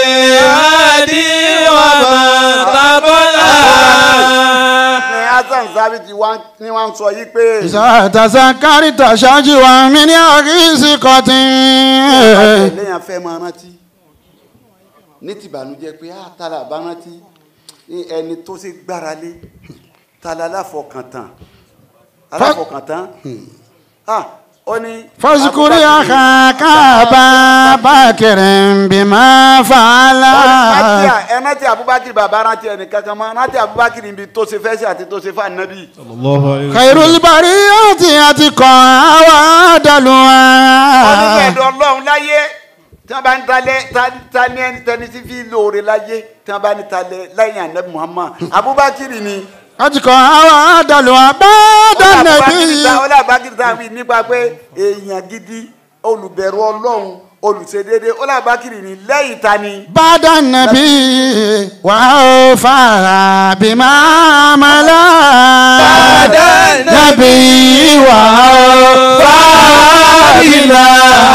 مادي ومن تقلا ní hasan sábìtì wá ní wọ́n sọ yìí pé إذا تذكرت شجوا من أغيثقة léèyàn fẹ́ máa rántí ní tìbànújẹ́ pé á tala bá rántí ní ẹni tó ṣe gbára lé tala aláfọkàntán aláfọkàntán ah ó ní. فاذكر أخاك أبا بكر بما فعل rántí à- ẹ rántí abubakar bàbá rántí ẹnì kankan mọ́ rántí abubakar níbi tó ṣe fẹ́ sí àti tó ṣe fún anabi. خير البرية أتقى وأعدلها onígbẹ̀dọ̀ ọlọ́run láyé tí wọ́n bá ń talẹ̀ ta- ta ní ẹni tẹni tí fi lóore láyé tí wọ́n bá ń talẹ̀ lẹ́yìn anabi muhammad abubakar ni. أتقى وأعدلها بعد النبي ọlọ́àbákiri tá a wí nípa pé èèyàn gidi olùbẹ̀rù ọlọ́run olùṣedéédé ọlọ́àbákiri ni lẹ́yìn ta ni. بعد النبي وأوفى بما عمل بعد النبي وأوفى بما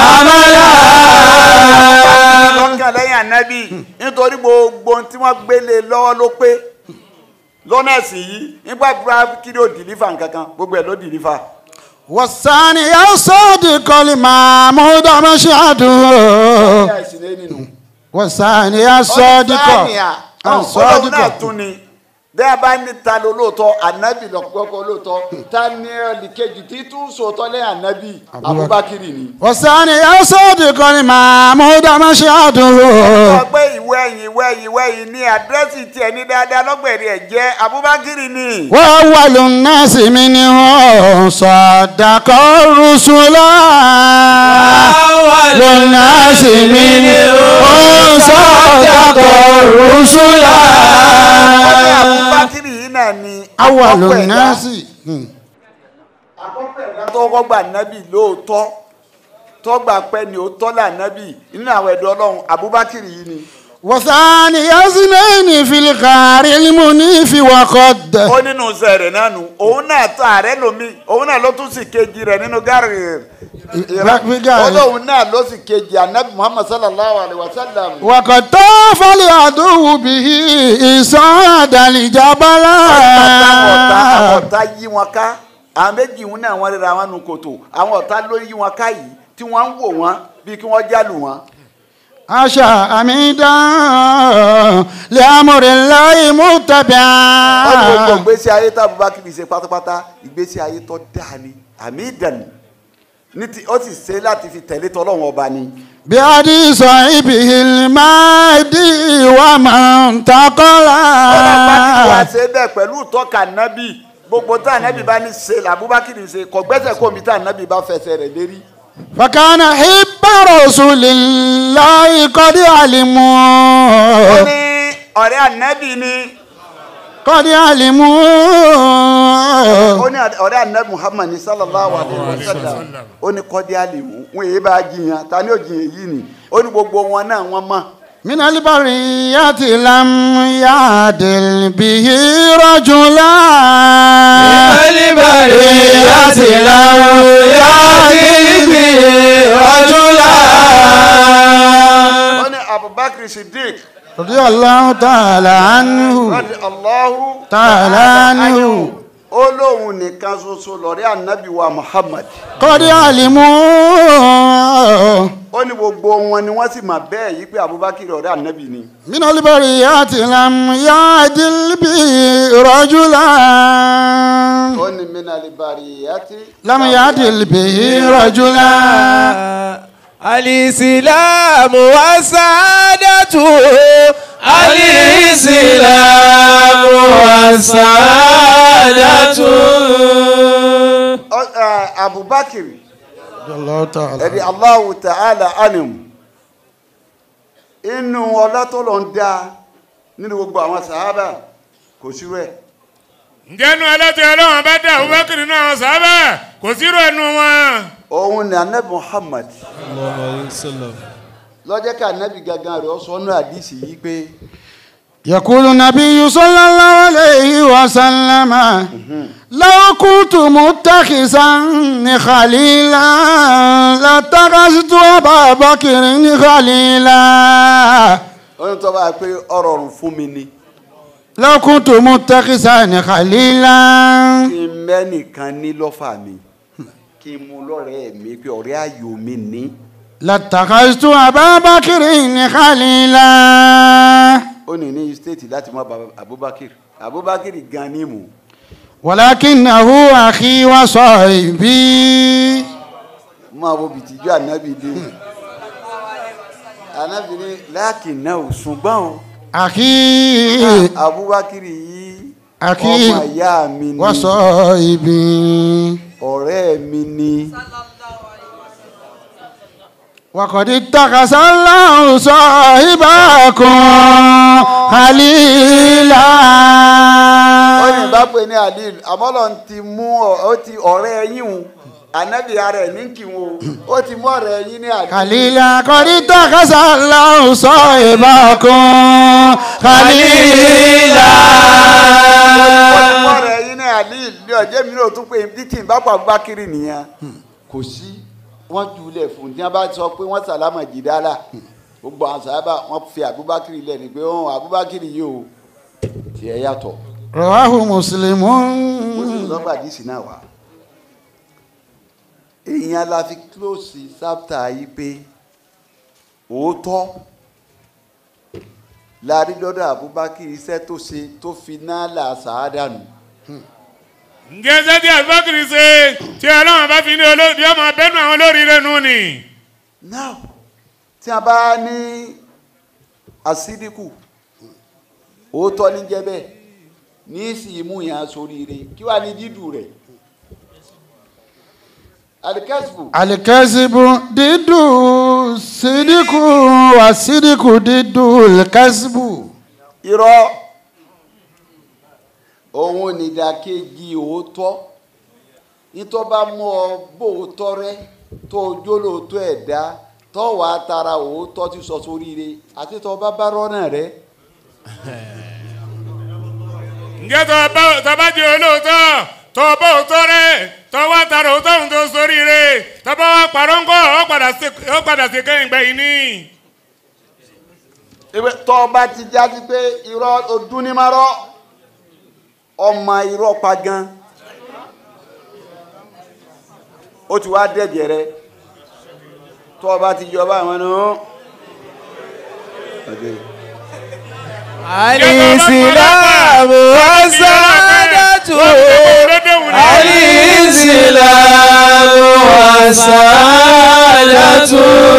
عمل lọ́kàn lẹ́yìn anabi nítorí gbogbo ohun tí wọ́n gbélé lọ́wọ́ ló pé lọ́nà ẹ̀sìn yìí nígbà abubakiri ò dìlífà nkankan gbogbo ẹ̀ ló dìlífà. والثاني الصادق المعمود مشهده ẹ̀yà ẹ̀sìn lé nínú. والثاني الصادق ọlọ́run náà الصادق tún ni bẹ́ẹ̀ bá ní ta ló lóòótọ́ ànábì lọ́pọ̀lọpọ̀ lóòótọ́ ta ní ẹnìkejì tí tún sòótọ́ lẹ́yìn ànábì abubakiri ni. والثاني الصادق المعمود مشهده sọ pé ìwé ẹ̀yìn ìwé ẹ̀yìn ìwé ẹ̀yìn ní àdírẹ́sì tiẹ̀ ní dáadáa lọ́gbẹ̀rì ẹ̀ jẹ́ abubakiri ni. وأول الناس منه صدق الرسل أول الناس منه صدق الرسل wọ́n ní abubakiri yìí náà ni أول àkọ́kọ́ ẹ̀dá- الناس àkọ́kọ́ ẹ̀dá tó kọ́kọ́ gbà nábì lóòótọ́ tọ́gbà pẹ́ ni ó tọ́lá nábì nínú àwọn ẹ̀dọ́ ọlọ́run abubakiri yìí ni. وثاني اثنين في الغار المنيف وقد ó nínú sẹ̀rẹ̀ náà nù òun náà tó ààrẹ lomi òun náà ló tún sì kejì rẹ̀ nínú gàrí gàrí. olóhùn náà ló sì kejì anabi muhammad sallallahu alayhi wa sallam. وقد طاف العدو به إصعد الجبل àwọn ọ̀tá àwọn ọ̀tá yí wọn ká àwọn méjì wọn náà wọ́n rira wọn nu kòtò àwọn ọ̀tá ló yí wọn ká yìí tí wọ́n ń wò wọ́n bí kí wọ́n jálù wọn. عشا أميدا لأمر الله wọ́n ní gbogbo متبعا ìgbésí ayé tá abubakar ṣe pátápátá ìgbésí ayé tó dáa ni àmì ìdàní ní ti ó sì ṣe láti fi tẹ̀lé tọ́lọ́wọ́n ọba ni. بأدي صاحبه المهدي ومن ọlọ́pàá ti wá تقلا ṣe bẹ́ẹ̀ pẹ̀lú ìtọ́ka nábì gbogbo tá ànábì bá ní ṣe làbúbákì ní ṣe kò gbẹ́sẹ̀ kó mi tá ànábì bá fẹsẹ̀ rẹ̀ lérí. فكان حب رسول الله قد ó علموا ní ọ̀rẹ́ ànábì ni قد علموا ó ní ọ̀rẹ́ ànábì muhammad ní sallallahu alayhi wa sallam ó ní kọ́dí àlèmú wọn èyí bá jiyàn ta ni ó jiyàn yìí ni ó ní gbogbo wọn náà wọ́n mọ̀ من البرية لم يعدل به رجلا البرية لم يعدل به رجلا ó ní abubakar siddiq رضي الله تعالى عنه radi allahu تعالى عنه ó lóun nìkan ṣoṣo lọ́rẹ́ ànábì wa muhammad قد علموا ó ní gbogbo wọn ni wọ́n sì mà bẹ́ẹ̀ yí pé abubakar ọ̀rẹ́ ànábì ni. من البرية لم يعدل به رجلا ó ní minali bariyati. لم يعدل به رجلا الإسلام والسعادة الإسلام والسعادة Ọ- eh, abubakar Allah ta'ala. ẹni Allahu ta'ala anim inú ọlá tó lọ ń dá nínú gbogbo àwọn sàhábà kò sí rẹ̀ ǹjẹ́nu ẹlẹ́tọ̀ ọlọ́run bá dá Abubakar nínú àwọn sábà kò sírò ẹnu wọn. òun ni anabi Muhammad lọ́jọ́ ká anabi gangan rẹ̀ ọ̀sọ́ náà àdìsí yìí pé يقول النبي صلى الله عليه وسلم لو كنت متخذا خليلا لاتخذت أبا بكر خليلا oyún tó bá pé ọ̀rọ̀ ọ̀run fún mi ni لو كنت متخذا خليلا kí n mẹ́nìkan ní lọ́fà mi kí n mú lọ́rẹ̀ẹ́ mi pé ọ̀rẹ́ ayò mi ní لاتخذت أبا بكر خليلا ó ní ní stéètì láti mọ baba Abubakar Abubakar gan ni mú ولكنه أخي وصاحبي máa wo bìtìjú ànábì dé ànábì ní láàkì náà ò ṣùgbọ́n o أخي Abubakar yìí أخي ọmọ ìyá mi ni وصاحبي ọ̀rẹ́ mi ni وقد اتخذ الله صاحبكم خليلا ó ní bá pè ní alil àmọ́lọ́ ti mú ọ- ó ti ọ̀rẹ́ yín o ànábì ara ẹ̀ ní kí wọn o ó ti mú ọ̀rẹ́ yín ní alil خليلا قد اتخذ الله صاحبكم خليلا ó ti mú ọ̀rẹ́ yín ní alil ní ọjọ́ mi náà tún pé títí bá pa Abubakar nìyẹn kò sí wọ́n júlẹ̀ fún tí wọ́n bá sọ pé wọ́n sàlámà jìdálà gbogbo àwọn sábà wọ́n fi Abubakar lẹ̀ ní pé wọ́n Abubakar yìí o tiẹ̀ yàtọ̀ رواه مسلم ó sì lọ́gbà díìsì náà wá. èèyàn la fi close sáptà yìí pé òótọ́ la rí lọ́dọ̀ Abubakar iṣẹ́ tó ṣe tó fi náà là sàádà nù. ǹjẹ́ sẹ́tí Abubakar ṣe tí ọlọ́run bá fi ní olóòdì ọmọ abẹ́nu àwọn olóríire nù ni. now tí a bá ní àsídìkù òótọ́ ní jẹ́ bẹ́ẹ̀ ní sì mú yàn sóríire kí wàá ní dídùn rẹ̀ alikẹ́sìbù الكذب ضد الصدق والصدق ضد الكذب irọ́ òun nìdàkejì òótọ́ nítọ́ bá mú ọ bóòótọ́ rẹ tó o jólóòótọ́ ẹ̀dá tó wàá tara òótọ́ ti sọ sóríire àti tó bá bá rọ́nà rẹ ǹjẹ́ tó bá tó bá di olóòótọ́ tó bá òótọ́ rẹ̀ tó wá tara òótọ́ òun tó sóríire tó bá wá parọ́ ńkọ́ ó padà sí- ó padà sí kẹ́yìn gbẹ̀yìn ní. ewé tó o bá ti jáde pé irọ́ odúnímọ́rọ́ ọmọ irọ́ pa gan ó ti wá dẹ̀jẹ̀ rẹ tó o bá ti jọba àwọn nù. الإسلام والسعادة الإسلام والسعادة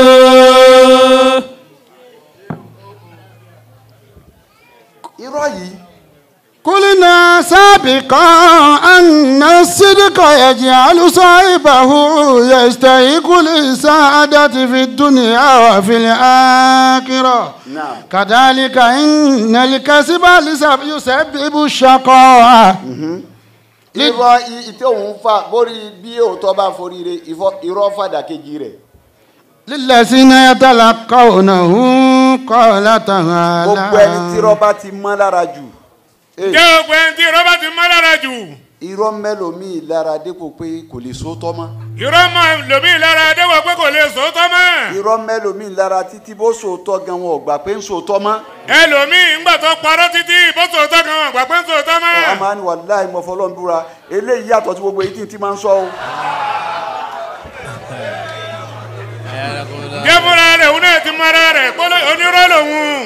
irọ́ yìí قلنا سابقا أن الصدق يجعل صاحبه يستحق السعادة في الدنيا وفي الآخرة náà. كذلك إن الكذب لسب- يسبب الشقاء irọ́ i- ìtẹ́ òun fà bórí bí òótọ́ bá foríire ìfọ́- irọ́ fàdà kejì rẹ̀ للذين يتلقونه قال تعالى gbogbo ẹni tí irọ́ bá ti mọ́ lára jù eh, ǹjẹ́ gbogbo ẹni tí irọ́ bá ti mọ́ lára jù irọ́ mẹ́lòmíì lára dépò pé kò lè sóòótọ́ mọ́ irọ́ mọ́ lòmíì lára déwọ̀ pé kò lè sòótọ́ mọ́ irọ́ mẹ́lòmíì lára títí bó sòótọ́ gan wọn ò gbà pé ń sòótọ́ mọ́ ẹlòmíì ńgbà tó parọ́ títí bó sòótọ́ kan wọn àgbà pé ń sòótọ́ mọ́. ọ̀hún máa ń wà láì mọ fọlọ́n búra eléyìí yàtọ̀ sí gbogbo èyí tí n ti máa ń sọ o ǹjẹ́ fúnra rẹ̀ òun náà ti mọ ara rẹ̀ pé onírọ́ lòun.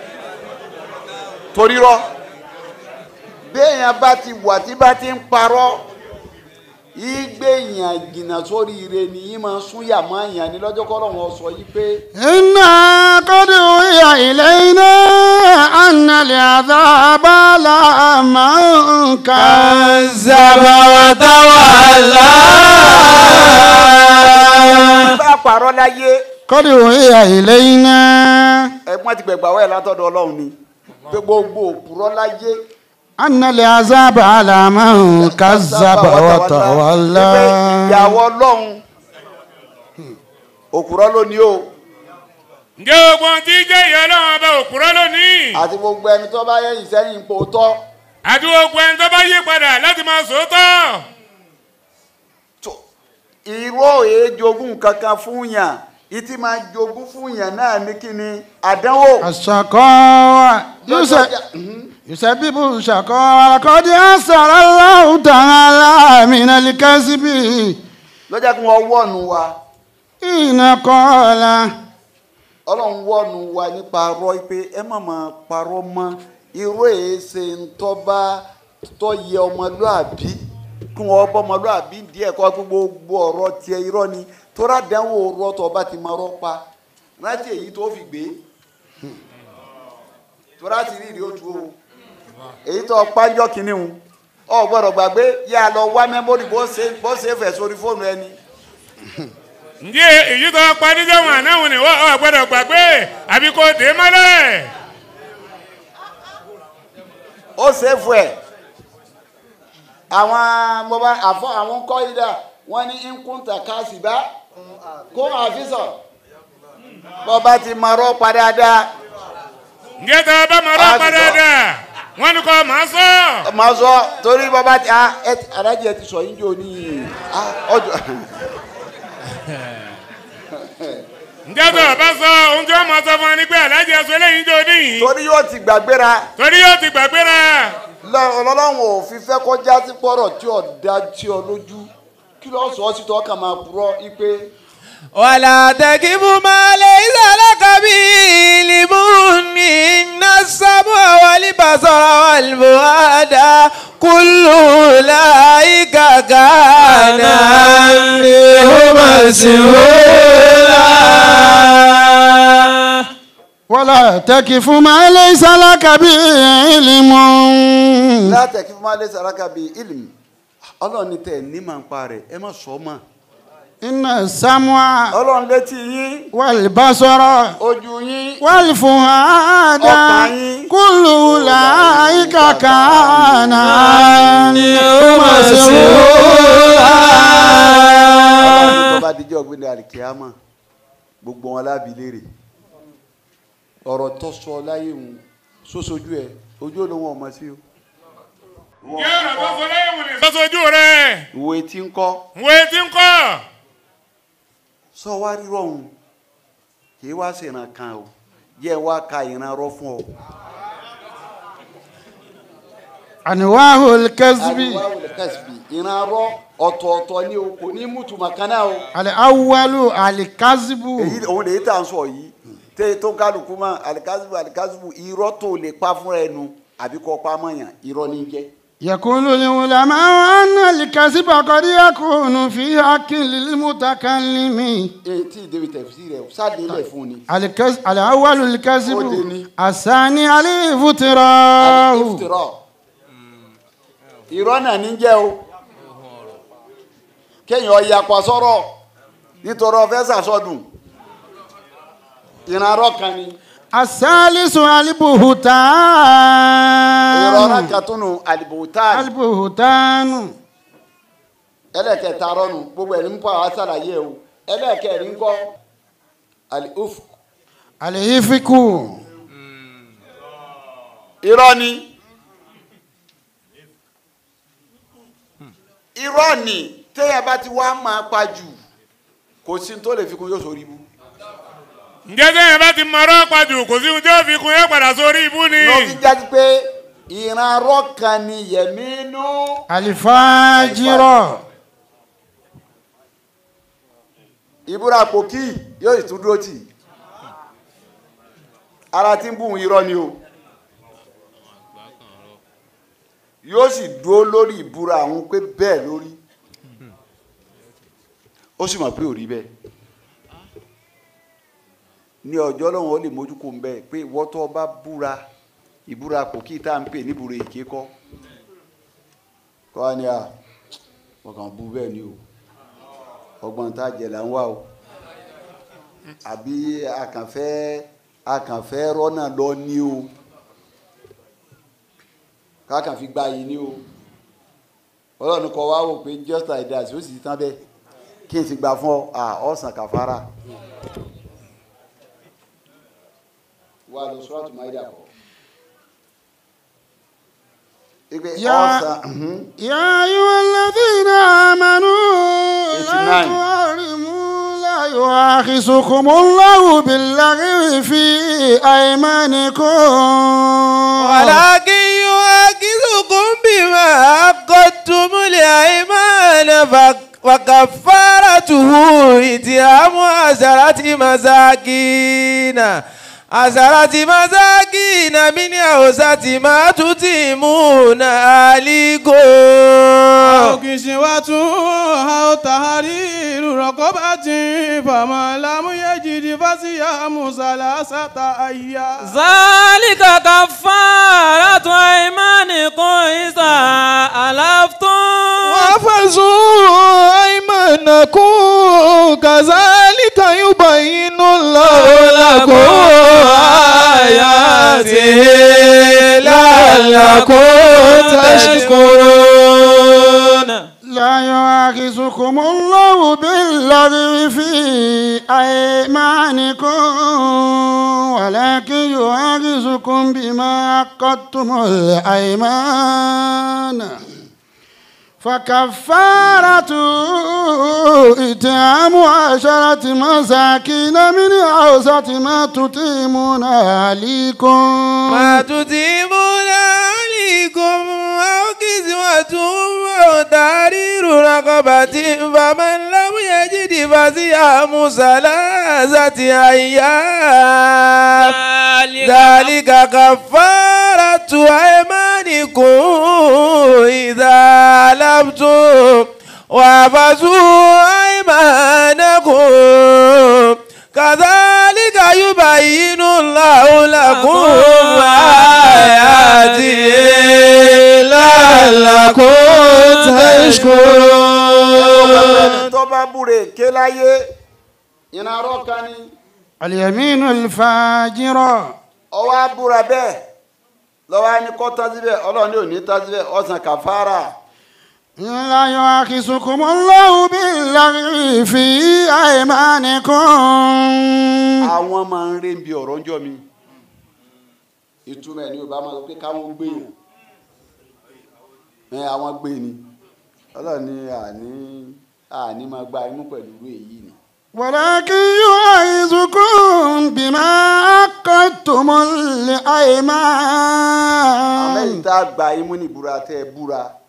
torí rọ́ béèyàn bá ti wà tí bá ti ń parọ́ ìgbé yàn jìnnà sórí ire ni yìí máa sún yàmọ́ yàn ní lọ́jọ́ kọ́ lọ́wọ́ sọ yìí pé إنا قد أوحي إلينا أن العذاب على من كذب وتولى bá parọ́ láyé قد أوحي إلينا ẹ̀gbọ́n ti gbẹ̀gbà wẹ̀ látọ̀dọ̀ ọlọ́run ni pé gbogbo òpùrọ́ láyé أن العذاب على من كذب وتولى ìyàwó ọlọ́run òpùrọ́ lónìí o ǹjẹ́ gbogbo ohun tí jẹ́ ìyá ọlọ́run ọba òkúrọ́ lónìí àti gbogbo ẹni tó bá yẹ ìsẹ́yìn ipò tọ́ àti gbogbo ẹni tó bá yí padà láti máa sòótọ́ tó- ìró èé jogún kankan fún yàn ìtì máa jogún fún yàn náà ní kíni àdánwò. الشقاوة يس- يسبب الشقاوة لقد أسر الله تعالى من الكذب lọ́jà kí wọ́n wọ̀nù wa حين قال ọlọ́run wọ̀nù wa nípa arọ́ pé ẹ má máa parọ́ mọ́ irú èé ṣe ń tọ́ba tó yẹ ọmọlúàbí kí wọ́n bọ́ ọmọlúàbí díẹ̀ kọ́ pé gbogbo ọ̀rọ̀ tiẹ̀ irọ́ ni tóra dánwò rọ́ tó bá ti máa rọ́ pa rántí èyí tó fi gbé tóra ti rí ìrí otu o èyí tó pàjọ́ kínní o ọ gbọ́dọ̀ gbàgbé yà á lọ wá mẹ́mórì bó ṣe bó ṣe fẹ̀ sórí fóònù ẹni. ǹjẹ́ èyí tó pa níjọ́ wọn àná wọn ni wọ́n ò gbọ́dọ̀ gbàgbé àbí kò dé mọ́lẹ̀ ó ṣèfù ẹ àwọn bọba àfọ àwọn kọ ìdá wọn ní nkúntà káàsìbá kó àfisọ bọba ti mọrọ padàdà ǹjẹ́ tó bá mọ̀ ọ́ padà dà wọ́n ní kò máa sọ máa sọ torí bọba ti ah ẹ ti- alájí ẹ ti sọ yín jò ní ah ọjọ ǹjẹ́ tó bá sọ ohun tí wọ́n máa sọ fún wa ni pé aláàjì ẹ̀sọ́ eléyìí jò níyìn torí yóò ti gbàgbéra torí yóò ti gbàgbéra lọ- ọlọ́run ò fi fẹ́ kọjá sí pọ̀rọ̀ tí ò dá tí ò lójú kí ló sọ ọ́ sí tọ́ kàn máa purọ́ ipe ولا تكف ما ليس لك به علم إن السمع والبصر والفؤاد كل أولئك كان عنه مسؤولا ولا تكف ما ليس لك به علم látẹ̀kí fún malẹ̀ saraka bíi ilmi ọlọ́run ní tẹ̀ ní màá pa rẹ̀ ẹ má sọ ọ́ mọ́ إن السمع ọlọ́run létí yín والبصر ojú yín والفؤاد ọkàn كل أولئك كان عنه مسؤولا ọlọ́run tó bá dijọ́ ọ̀gbìn àlìkíyàmà gbogbo wọn lábì léèrè ọ̀rọ̀ tó sọ láyé òun sósojú ẹ ojú olóhùn ọmọ sí o ǹjẹ́ ọ̀rọ̀ tó sọ lẹ́yìn wò ni sọ́sọ́jú rẹ̀ ìwé tí ń kọ́ wo etí ń kọ́ sọ wá rírọ̀ òun kì í wá ṣèràn kan o yẹ wá ka ìran rọ fún ọ. أنواع الكذب àríwá kẹsìbì ìran rọ ọ̀tọ̀ọ̀tọ̀ ni o kò ní mútùmọ̀ kan náà o. الأول الكذب èyí òun lè tà ń sọ yìí tẹ tó kálukú mọ alikasibu alikasibu irọ́ tó lè pa fúnra ẹnu àbí kọ́ pa mọ̀yàn irọ́ ní jẹ́. يقول العلماء أن الكذب قد يكون في حق للمتكلم èyí tí ìdèbí tẹ̀sí rẹ̀ sáàdé lẹ̀ fún ni. الكذب الأول الكذب ودني. الثاني الافتراء ìfìtìrọ̀ irọ́ náà ní jẹ́ o kéèyàn yapa sọ̀rọ̀ nítorí ọ̀fẹ́ sàsọdùn ìran arọ́ kan ni الثالث irọ́ البهتان náà kan tún nù àlìbòtán البهتان ẹlẹ́kẹta rọ́nù gbogbo ẹ̀rí ń pa àwọn àṣàlàyé o ẹlẹ́kẹrin kọ́ àlìhùf الإفك irọ́ ni irọ́ ni téèyàn bá ti wá máa pa jù kò sí ní tó lè fi kún yóò sórí ibú ǹjẹ́ sẹ́yìn bá ti mọ̀ ọ́ pàjù kò sí ohun tí ó fi kun yóò padà sórí ibú ni ló fi jáde pé ìran arọ́ kan ni yẹ̀mínú الفاجر ìbúra pòkì yóò sì tún dúró tì ara tí ń bù ń irọ́ ni o yóò sì dúró lórí ìbúra àwọn pé bẹ́ẹ̀ lórí ó sì mọ̀ pé ò rí bẹ́ẹ̀ ní ọjọ́ lọ́wọ́ ó lè mójú kó ń bẹ́ẹ̀ pé wọ́tọ́ bá búra ìbúra kò kí tá à ń pè níbúra èké kọ́ kọ́ wa ni à ọkàn bú bẹ́ẹ̀ ni o ọgbọ́n tá a jẹ là ń wá o àbí akànfẹ́ akànfẹ́ rọ́nà lọ ní o kákan fi gba yìí ní o ọlọ́run kọ wá wò pé just like that ó sì ti tán bẹ́ẹ̀ kí n sì gbà fún ọ à ọ̀sán kàfàrà wà lọ sọ́ọ́tù máìdà kọ́ ipe Ya- ọ̀sán mhm. يا أيها الذين آمنوا لا 89. تحرموا لا يؤاخذكم الله باللغو في أيمانكم ولكن يؤاخذكم بما عقدتم الأيمان فك- وكفارته إتيام عشرة مساكين عشرة مساكين من أوسط ما تتيمون أهليكم أو كسوة أو تحرير رقبة فمن لم يجد فصيام ثلاثة أيام ذلك كفارة أيمانكم إذا ألفتم وفزوا أيمانكم كذلك يبين الله لكم آياته لعلكم تشكرون لا يؤاخذكم الله باللغو في أيمانكم ولكن يؤاخذكم بما عقدتم الأيمان فكفارة إطعام عشرة مساكين من أوسط ما تطعمون أهليكم ما تتيمون عليكم أو كسوة أو تحرير رقبة فمن لم يجد فصيام ثلاثة أيام ذلك كفارة أيمانكم إذا لبتم وافزوا أيمانكم كذلك يبين الله لكم آياته لعلكم تشكرون tó bá búre ké láyé iná arọ́ kan ní اليمين الفاجرة ọwọ́ abúra bẹ́ẹ̀ lọ́wọ́ á ní kọ́ tán síbẹ̀ ọlọ́run ní òní tán síbẹ̀ ọ̀sán kàfàrà لا يؤاخذكم الله باللغو في أيمانكم àwọn máa ń rí bí ọ̀rọ̀ ń jọ mi ìtumọ̀ ẹ̀ ní yorùbá máa sọ pé káwọn gbé yàn ẹ àwọn gbé ni ọlọ́run ní àní àní máa gba imú pẹ̀lú irú èyí ni ولكن يؤاخذكم بما عقدتم àmẹ́yìn الأيمان tá a gba imú ní ìbúra tẹ́ ẹ búra ẹ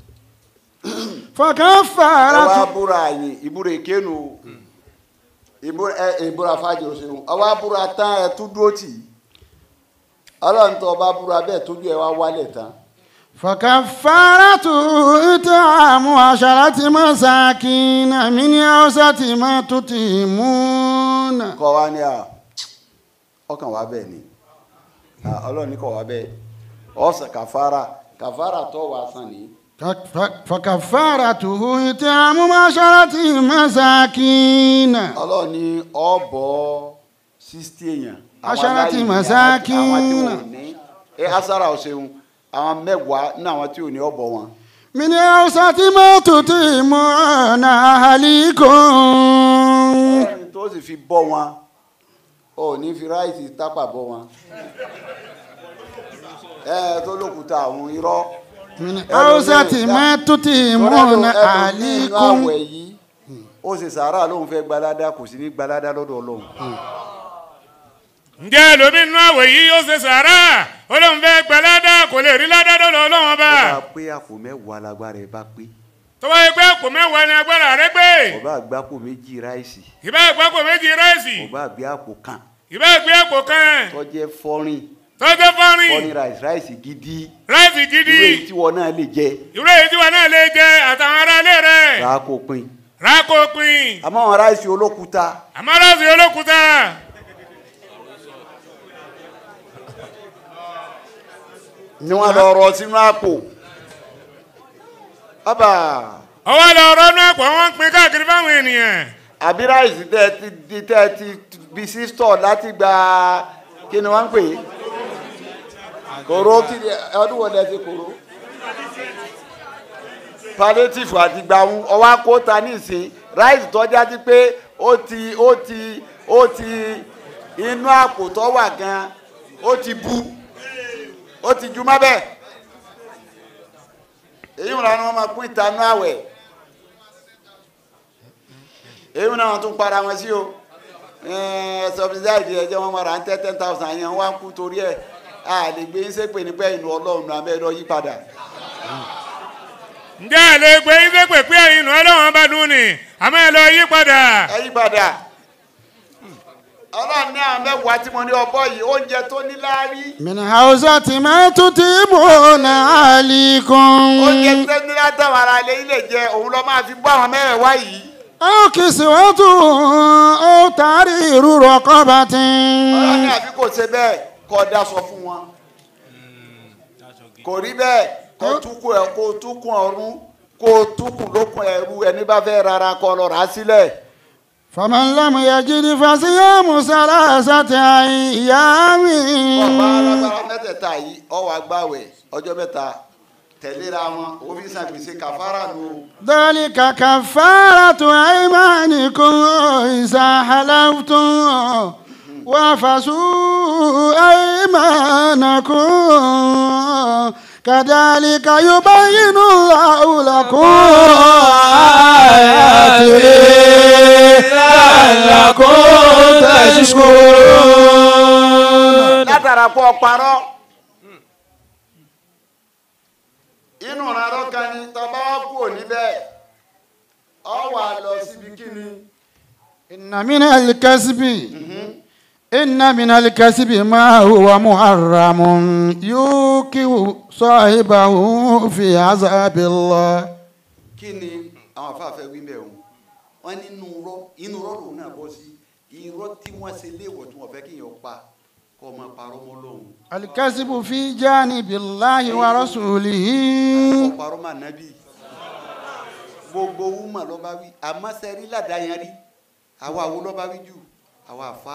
wá فكفارة búra yìí ìbúra ìkénu ìbúra ẹ ìbúra fàájì òṣèlú ọwọ́ abúra tán ẹ tún dúró tì í ọlọ́run tó ọba búra bẹ́ẹ̀ tójú ẹ wá wálẹ̀ tán فكفارة إطعام عشرة مساكين من أوسط ما تطعمون kọ́ wa ní à ọkàn wa bẹ́ẹ̀ ni à, ọlọ́run ní kọ́ wa bẹ́ẹ̀ ọ̀sẹ̀ kàfàrà kàfàrà tó wà sàn ní. ف- فكفارته إطعام عشرة مساكين ọlọ́run ní ọ̀bọ̀ sixty èèyàn. àwọn Aṣarati aláìní, masakin. àwọn tí wọn ò ní ẹ asara ọ̀sẹ̀hun àwọn mẹ́wàá ní àwọn tí ò ní ọ̀bọ̀ wọn. من أوسط ما تطعمون أهليكم ọlọ́run tó sì fi bọ́ wọn ò ní fi ráìsì tápà bọ́ wọn. ẹ tó lókùúta àwọn irọ́. من أوسط ما تطعمون nínú أهليكم àwẹ̀ yìí ó ṣe sàárà lóun fẹ́ gbalada kò sí ní gbalada lọ́dọ̀ ọlọ́run. ǹjẹ́ ẹlòmíín nínú àwẹ̀ yìí yóò ṣe sàárà ó lóun fẹ́ gbẹ ládà kò lè rí ládà lọ́dọ̀ ọlọ́wọ́n bá ó bá pé àpò mẹ́wàá lágbára ẹ̀ bá pé tó wáyé pé àpò mẹ́wàá ni agbára rẹ gbé ọba àgbápò méjì ráìsì ìbá àgbá àpò méjì ráìsì ọba àgbé àpò kan ìbá àgbé àpò kan tọ́jẹ́ fọ́rin tọ́jú fọ́rin fọ́rin ráìsì ráìsì gidi ráìsì gidi irú èyí tí wọn náà lè jẹ ìwúrọ̀ èyí tí wọn náà lè jẹ àtàwọn ará ilé rẹ̀ rà á kó pin rákòpin àmọ́ àwọn ráìsì olókùúta àmọ́rọ́sì olókùúta ni wọ́n lọ rọ sínú àpò bàbá ọwọ́ lọ rọ́nú ẹ̀pọ̀ wọn ń pín káàkiri fáwọn ènìyàn àbí ráìsì tẹ́ ẹ ti di tẹ́ ẹ ti bí sí stọ̀ láti gba kí ni wọ́n ń pè é kòró kí ni ọdún wo lẹ fi kòró palliative àti gbàmú ọwọ́ akóta nísìn ráìsì tọ́já sí pé ó ti ó ti ó ti inú àpò tó wà gan ó ti bu ó ti ju má bẹ́ẹ̀ èyí wọn làwọn máa pín ìtanú àwẹ̀ èyí wọn náà tún para wọn sí o subsidize ẹjẹ wọn máa ra ten ten thousand yẹn wọn á kú torí ẹ a lè gbé yín sépè nípa ìlú ọlọ́run náà abẹ́ lọ yí padà ǹjẹ́ ẹ lè gbé yín pé pé ẹ̀yin nù ọlọ́run bá dùn ní àmọ́ ẹ lọ yí padà ẹ yí padà ọlọ́run ní àwọn mẹ́wàá tí mo ní ọbọ̀ yìí oúnjẹ tó ní láárí من حوزة ما تطيبون عليكم oúnjẹ tó ní látàwọn ará ilé ilé jẹ òun lọ máa fi bọ́ àwọn mẹ́wàá yìí أو كسوة أو تحرير رقبة ọlọ́run ní àbí kò ṣe bẹ́ẹ̀ kọ́ daṣọ fún wọn kò rí bẹ́ẹ̀ kó túkùn ẹ̀ kó túkùn ọ̀run kó túkùn lókun ẹ̀rú ẹni bá fẹ́ rárá kọ́ lọ rà á sílẹ̀. فمن لم يجد فصيام ثلاثة أيام ọba alágbára mẹ́tẹ̀ẹ̀ta yìí ọwọ́ agbáwẹ̀ ọjọ́ mẹ́ta tẹ̀léra wọn òfin san gbèsè kàfàrà nù. ذلك كفارة أيمانكم إذا حلفتم وافسوا أيمانكم كذلك يبين الله لكم آياته لعلكم تشكرون látara pọ̀ parọ́ inú ìrànlọ́ kan ni tọba wa kú òní bẹ́ẹ̀ ọ wà lọ síbi kíni. إن من الكسب إن من الكسب ما هو محرم يوقع صاحبه في عذاب الله kí ni àwọn afáfẹ́ wí bẹ́ẹ̀ o wọ́n ní inú rọ́ inú rọ́ lòun náà bọ́ sí irọ́ tí wọ́n ṣe léèwọ̀ tí wọ́n fẹ́ kí èèyàn pa kọ́ ọmọ parọ́ mọ́ lóhùn الكسب في جانب الله ورسوله kọ́ parọ́ mọ́ ànábì gbogbo wúmọ̀ ló bá wí àmọ́ sẹ́rí ládàáyán rí àwa wo ló bá wí jù àwa àfa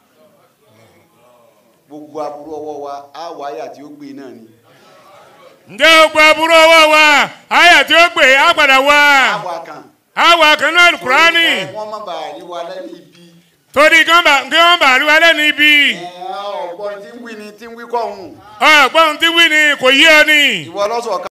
gbogbo aburú ọwọ́ wa á wáyà tí ó gbé náà ni ǹjẹ́ o gba àbúrò ọwọ́ wa àyà tí ó gbé á padà wá àwa kan àwa kan náà kúránì ẹ, wọ́n má bàa rí wa lẹ́nu ibi torí kí wọ́n bá kí wọ́n bá rí wa lẹ́nu ibi ẹ, ọ̀gbọ́n tí ń wí ni tí ń wí kọ́ ọ̀hún ọ̀gbọ́n tí wí ni kò yé ọ ni. ìwọ lọ́sọ̀ọ́